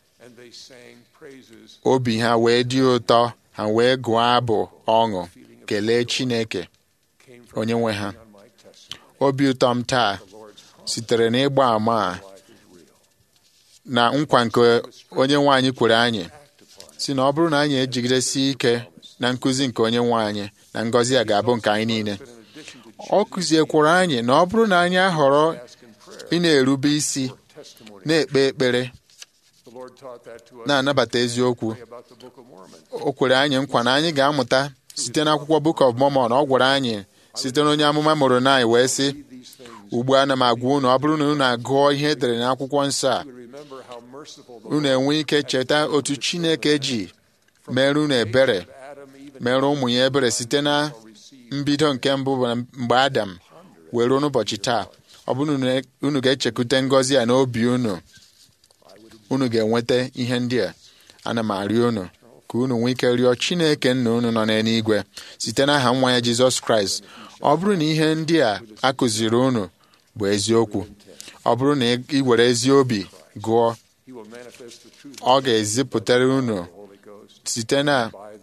Speaker 10: obi ha wee dị ụtọ ha wee gụọ abụ ọṅụ kelee Chineke onye nwe ha obi ụtọ m taa sitere n'ịgba ama a na nkwa nke onye nwe anyị kwere anyị si na ọ bụrụ na anyị ejigidesi ike na nkụzi nke onye nwe anyị na ngọzi a ga-abụ nke anyị niile ọ kụziekwara anyị na ọ bụrụ na anyị ahọrọ ị na-erube isi na-ekpe ekpere na-anabata eziokwu o kwere anyị nkwa na anyị ga-amụta site n'akwụkwọ Book of Mormon ọ gwara anyị site n'onye amụma mụrụ na anyị wee sị ugbu a na m agwa unu ọ bụrụ na unu agụọ ihe edere n'akwụkwọ nsọ a unu enwe ike cheta otu Chineke ji mere unu ebere mere ụmụ ya ebere site na mbido nke mbụ bụ mgbe Adam were n'ụbọchị taa ọ bụrụ na unu ga-echekwute ngọzi a n'obi unu unu ga-enweta ihe ndị a ana m arịọ unu ka unu nwee ike rịọ Chineke nna unu nọ n'eluigwe site n'aha nwa ya Jizọs Kraịst ọ bụrụ na ihe ndị a akụziri unu bụ eziokwu ọ bụrụ na ị were ezi obi gụọ ọ ga-ezipụtara unu site na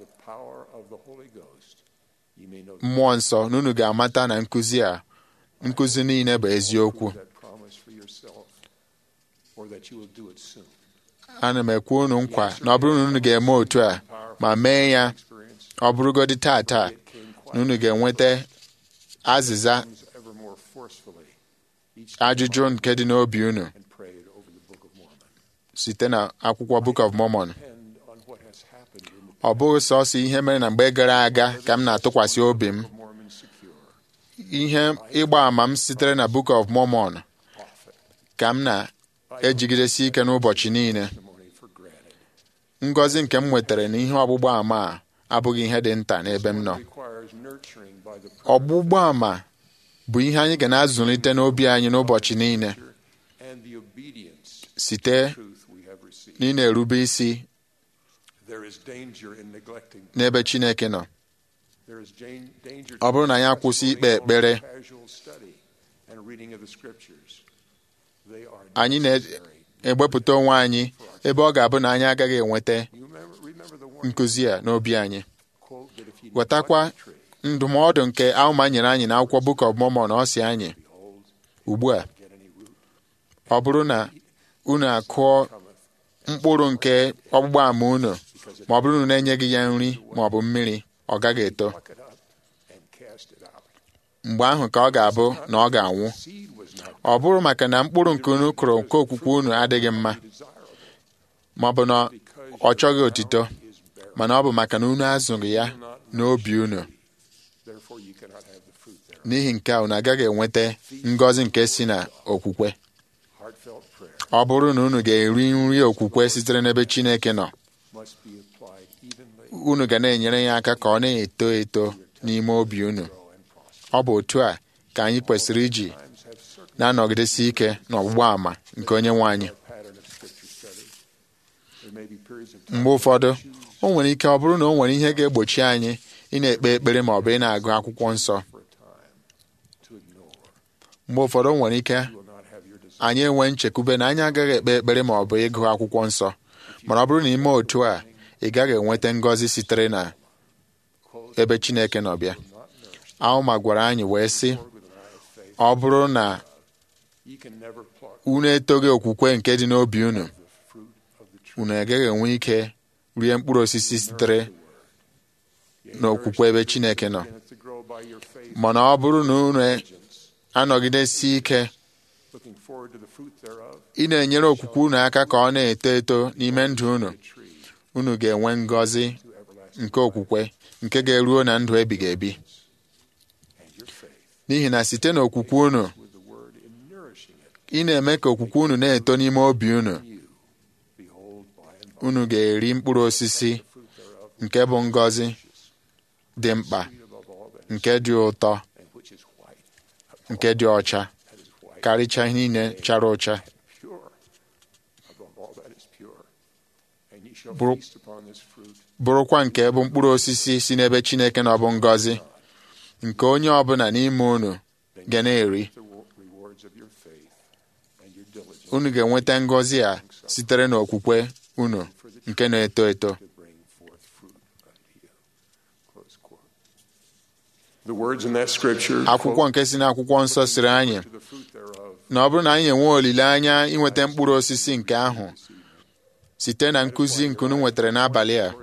Speaker 10: mmụọ nsọ na unu ga-amata na nkụzi a nkụzi niile bụ eziokwu ana m ekwe unu nkwa na ọ bụrụ na unu ga-eme otu a ma mee ya ọ bụrụgodị taa taa na unu ga-enweta azịza ajụjụ nke dị n'obi unu site na akwụkwọ Book of Mormon ọ bụghị sọsọ ihe mere na mgbe gara aga ka m na-atụkwasị obi m ihe ịgba àmà m sitere na Book of Mormon ka m na-ejigidesi ike n'ụbọchị niile ngọzi nke m nwetara na ihe ọgbụgba ama a abụghị ihe dị nta n'ebe m nọ ọgbụgba ama bụ ihe anyị ga na-azụlite n'obi anyị n'ụbọchị niile site na ị na-erube isi n'ebe Chineke nọ ọ bụrụ na anyị akwụsị ikpe ekpere anyị na-egbepụta onwe anyị ebe ọ ga-abụ na anyị agaghị enweta nkụzi a n'obi anyị wetakwa ndụmọdụ nke Alma nyere anyị n'akwụkwọ Book of Mormon ọ si anyị ugbu a ọ bụrụ na unu akụọ mkpụrụ nke ọgbụgba ama unu ma ọ bụrụ na na-enyeghị ya nri ma ọ bụ mmiri ọ gaghị eto mgbe ahụ ka ọ ga-abụ na ọ ga-anwụ ọ bụrụ maka na mkpụrụ nke unu kụrụ nke okwukwe unu adịghị mma ma ọ bụ na ọ chọghị otito mana ọ bụ maka na unu azụghị ya n'obi unu n'ihi nke a unu agaghị enweta ngọzi nke si na okwukwe ọ bụrụ na unu ga-eri nri okwukwe sitere n'ebe Chineke nọ unu ga na-enyere ya aka ka ọ na-eto eto n'ime obi unu ọ bụ otu a ka anyị kwesịrị iji na-anọgidesi ike n'ọgbụgba àmà nke onye nwe anyị mgbe ụfọdụ o nwere ike ọ bụrụ na o nwere ihe ga-egbochi anyị ị na-ekpe ekpere ma ọ bụ ị na-agụ akwụkwọ nsọ mgbe ụfọdụ o nwere ike anyị enwe nchekwube na anyị agaghị ekpe ekpere ma ọ bụ ịgụ akwụkwọ nsọ mana ọ bụrụ na ime otu a ị gaghị enweta ngọzi sitere na ebe Chineke nọ bịa Alma gwara anyị wee sị ọ bụrụ na unu etoghị okwukwe nke dị n'obi unu unu agaghị enwe ike rie mkpụrụ osisi sitere n'okwukwe ebe Chineke nọ mana ọ bụrụ na unu anọgidesi ike ị na-enyere okwukwe unu aka ka ọ na-eto eto n'ime ndụ unu unu ga-enwe ngọzi nke okwukwe nke ga-eruo na ndụ ebighị ebi n'ihi na site n'okwukwe unu ị na-eme ka okwukwe unu na-eto n'ime obi unu unu ga-eri mkpụrụ osisi nke bụ ngọzi dị mkpa nke dị ụtọ nke dị ọcha karịchaa ihe niile chara ụcha bụrụkwa nke bụ mkpụrụ osisi si n'ebe Chineke na ọ bụ ngọzi nke onye ọbụla n'ime unu ga na-eri unu ga-enweta ngọzi a sitere n'okwukwe unu nke na-eto eto akwụkwọ nke si n'akwụkwọ nsọ siri anyị na ọ bụrụ na anyị enwe olileanya inweta mkpụrụ osisi nke ahụ site na nkụzi nke unu nwetara n'abalị a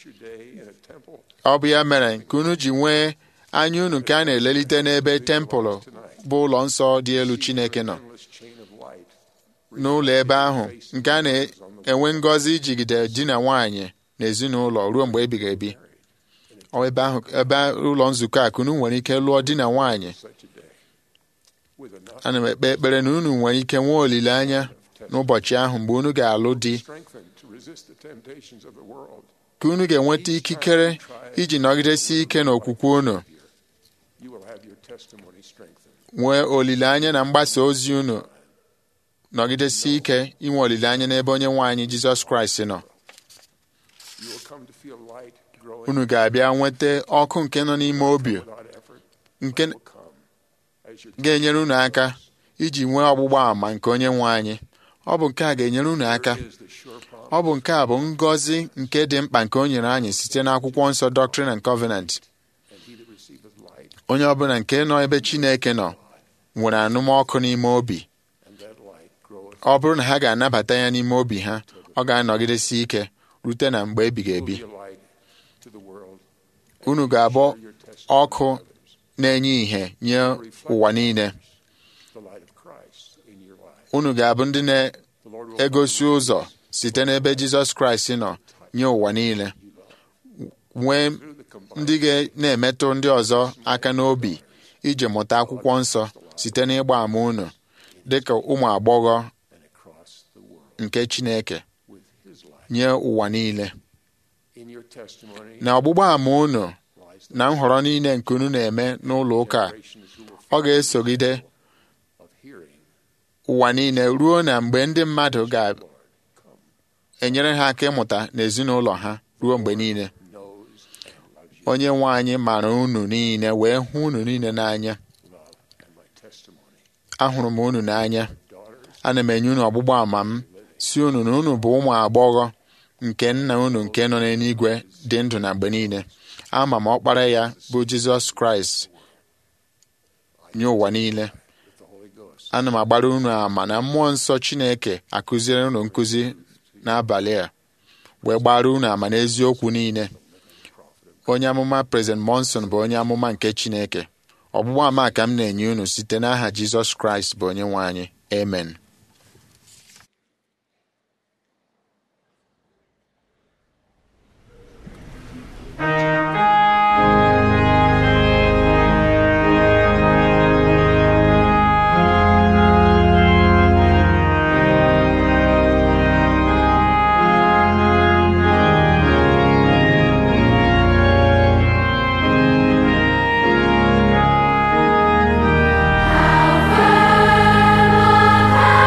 Speaker 10: ọ bụ ya mere nke unu ji nwee anya unu nke a na-elelite n'ebe tempụl bụ ụlọ nsọ dị elu Chineke nọ n'ụlọ ebe ahụ nke a na-enwe ngọzi ijigide di na nwaanyị na ezinụlọ ruo mgbe ebighị ebi ebe ahụ ebe ụlọ nzukọ a ka unu nwere ike lụọ di na nwaanyị ana m ekpe ekpere na unu nwere ike nwee olileanya n'ụbọchị ahụ mgbe unu ga-alụ di ka unu ga-enweta ikikere iji nọgidesi ike n'okwukwe unu nwee olileanya na mgbasa ozi unu nọgidesi ike inwe olileanya n'ebe onye nwe anyị Jizọs Kraịst nọ unu ga-abịa nweta ọkụ nke nọ n'ime obi nke ga-enyere unu aka iji nwee ọgbụgba àmà nke onye nwe anyị ọ bụ nke a ga-enyere unu aka ọ bụ nke a bụ ngọzi nke dị mkpa nke o nyere anyị site n'akwụkwọ nsọ Doctrine and Covenant onye ọbụla nke nọ ebe Chineke nọ nwere anụmọkụ n'ime obi ọ bụrụ na ha ga-anabata ya n'ime obi ha ọ ga-anọgidesi ike rute na mgbe ebighị ebi unu ga-abụ ọkụ na-enye ìhè nye ụwa niile unu ga-abụ ndị na-egosi ụzọ site n'ebe Jizọs Kraịst nọ nye ụwa niile nwee ndị ga na-emetụ ndị ọzọ aka n'obi iji mụta akwụkwọ nsọ site n'ịgba ama unu dịka ụmụ agbọghọ nke Chineke nye ụwa niile na ọgbụgba ama unu na nhọrọ niile nke unu na-eme n'ụlọ ụka a, ọ ga-esogide ụwa niile ruo na mgbe ndị mmadụ ga-enyere ha aka ịmụta n'ezinụlọ ha ruo mgbe niile onye nwe anyị mara unu niile wee hụ unu niile n'anya ahụrụ m unu n'anya ana m enye unu ọgbụgba ama m si unu na unu bụ ụmụ agbọghọ nke nna unu nke nọ n'eluigwe dị ndụ na mgbe niile ama m ọkpara ya bụ Jizọs Kraịst nye ụwa niile ana m agbara unu ama na mmụọ nsọ Chineke akụziere unu nkụzi n'abalị a wee gbara unu ama n'eziokwu niile onye amụma President Monson bụ onye amụma nke Chineke ọgbụgba ama ka m na-enye unu site n'aha Jizọs Kraịst bụ onye nwe anyị amen
Speaker 12: How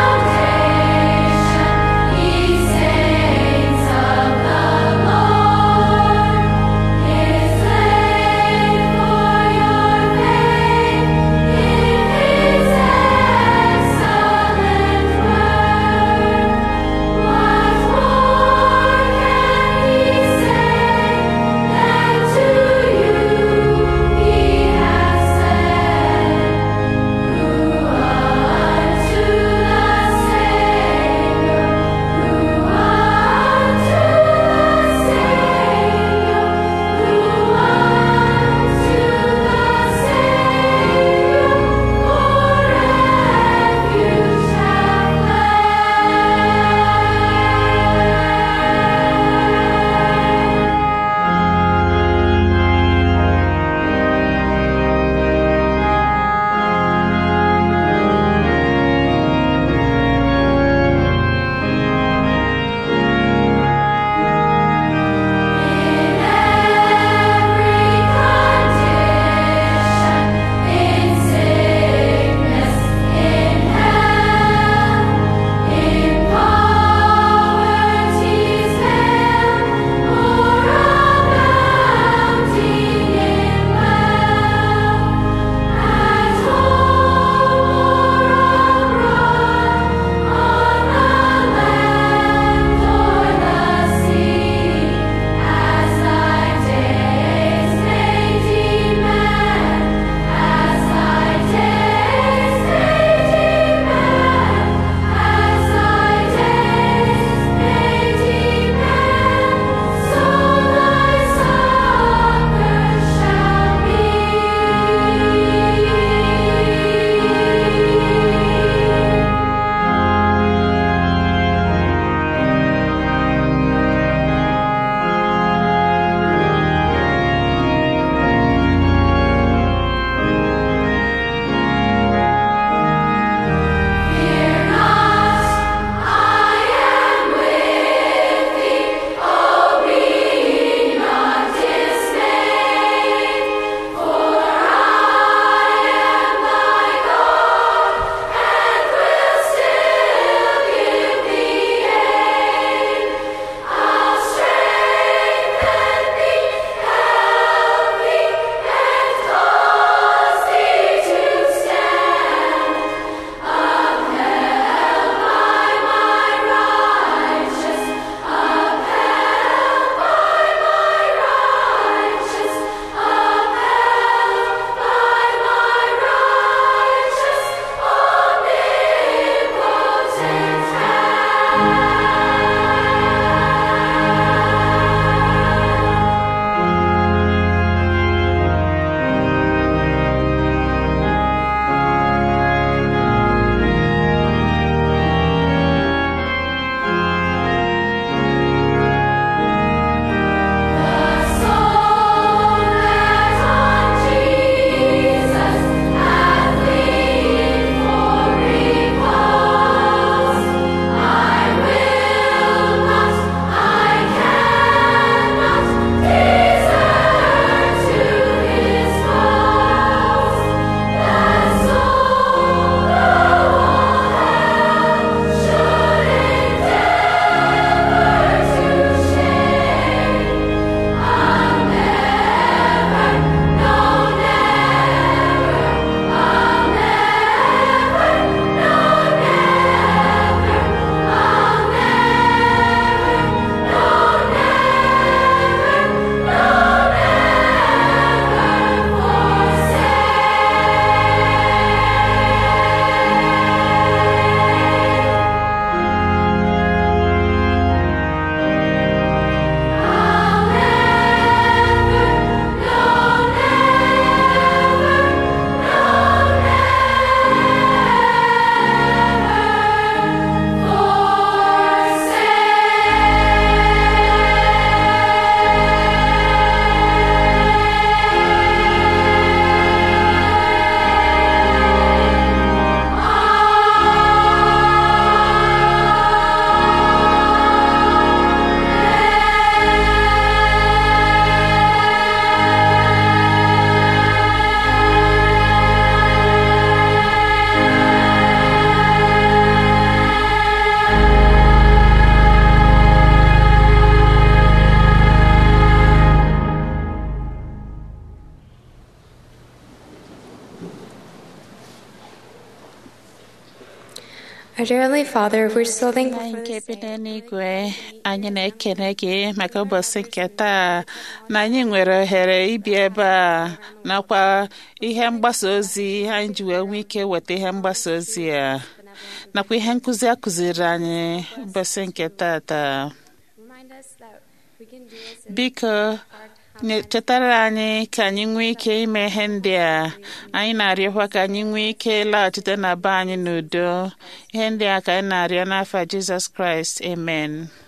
Speaker 7: Our dear Heavenly Father, we're so thankful
Speaker 2: anyị
Speaker 7: for
Speaker 2: nke
Speaker 7: this
Speaker 2: bi
Speaker 7: day.
Speaker 2: n'eluigwe anyị na-ekene gị maka ụbọchị nke taa na anyị nwere ohere ibi ebe a nakwa ihe mgbasa ozi anyị ji wee nwee ike weta ihe mgbasa ozi a nakwa ihe nkụzi a kụziri anyị ụbọchị nke tata
Speaker 7: Remind us that we can do this in
Speaker 2: biko nye- chetara anyị ka anyị nwee ike ime ihe ndị a anyị na-arịọkwa ka anyị nwee ike laghachite na be anyị n'udo ihe ndị a ka anyị na-arịọ n'afọ Jizọs Kraịst amen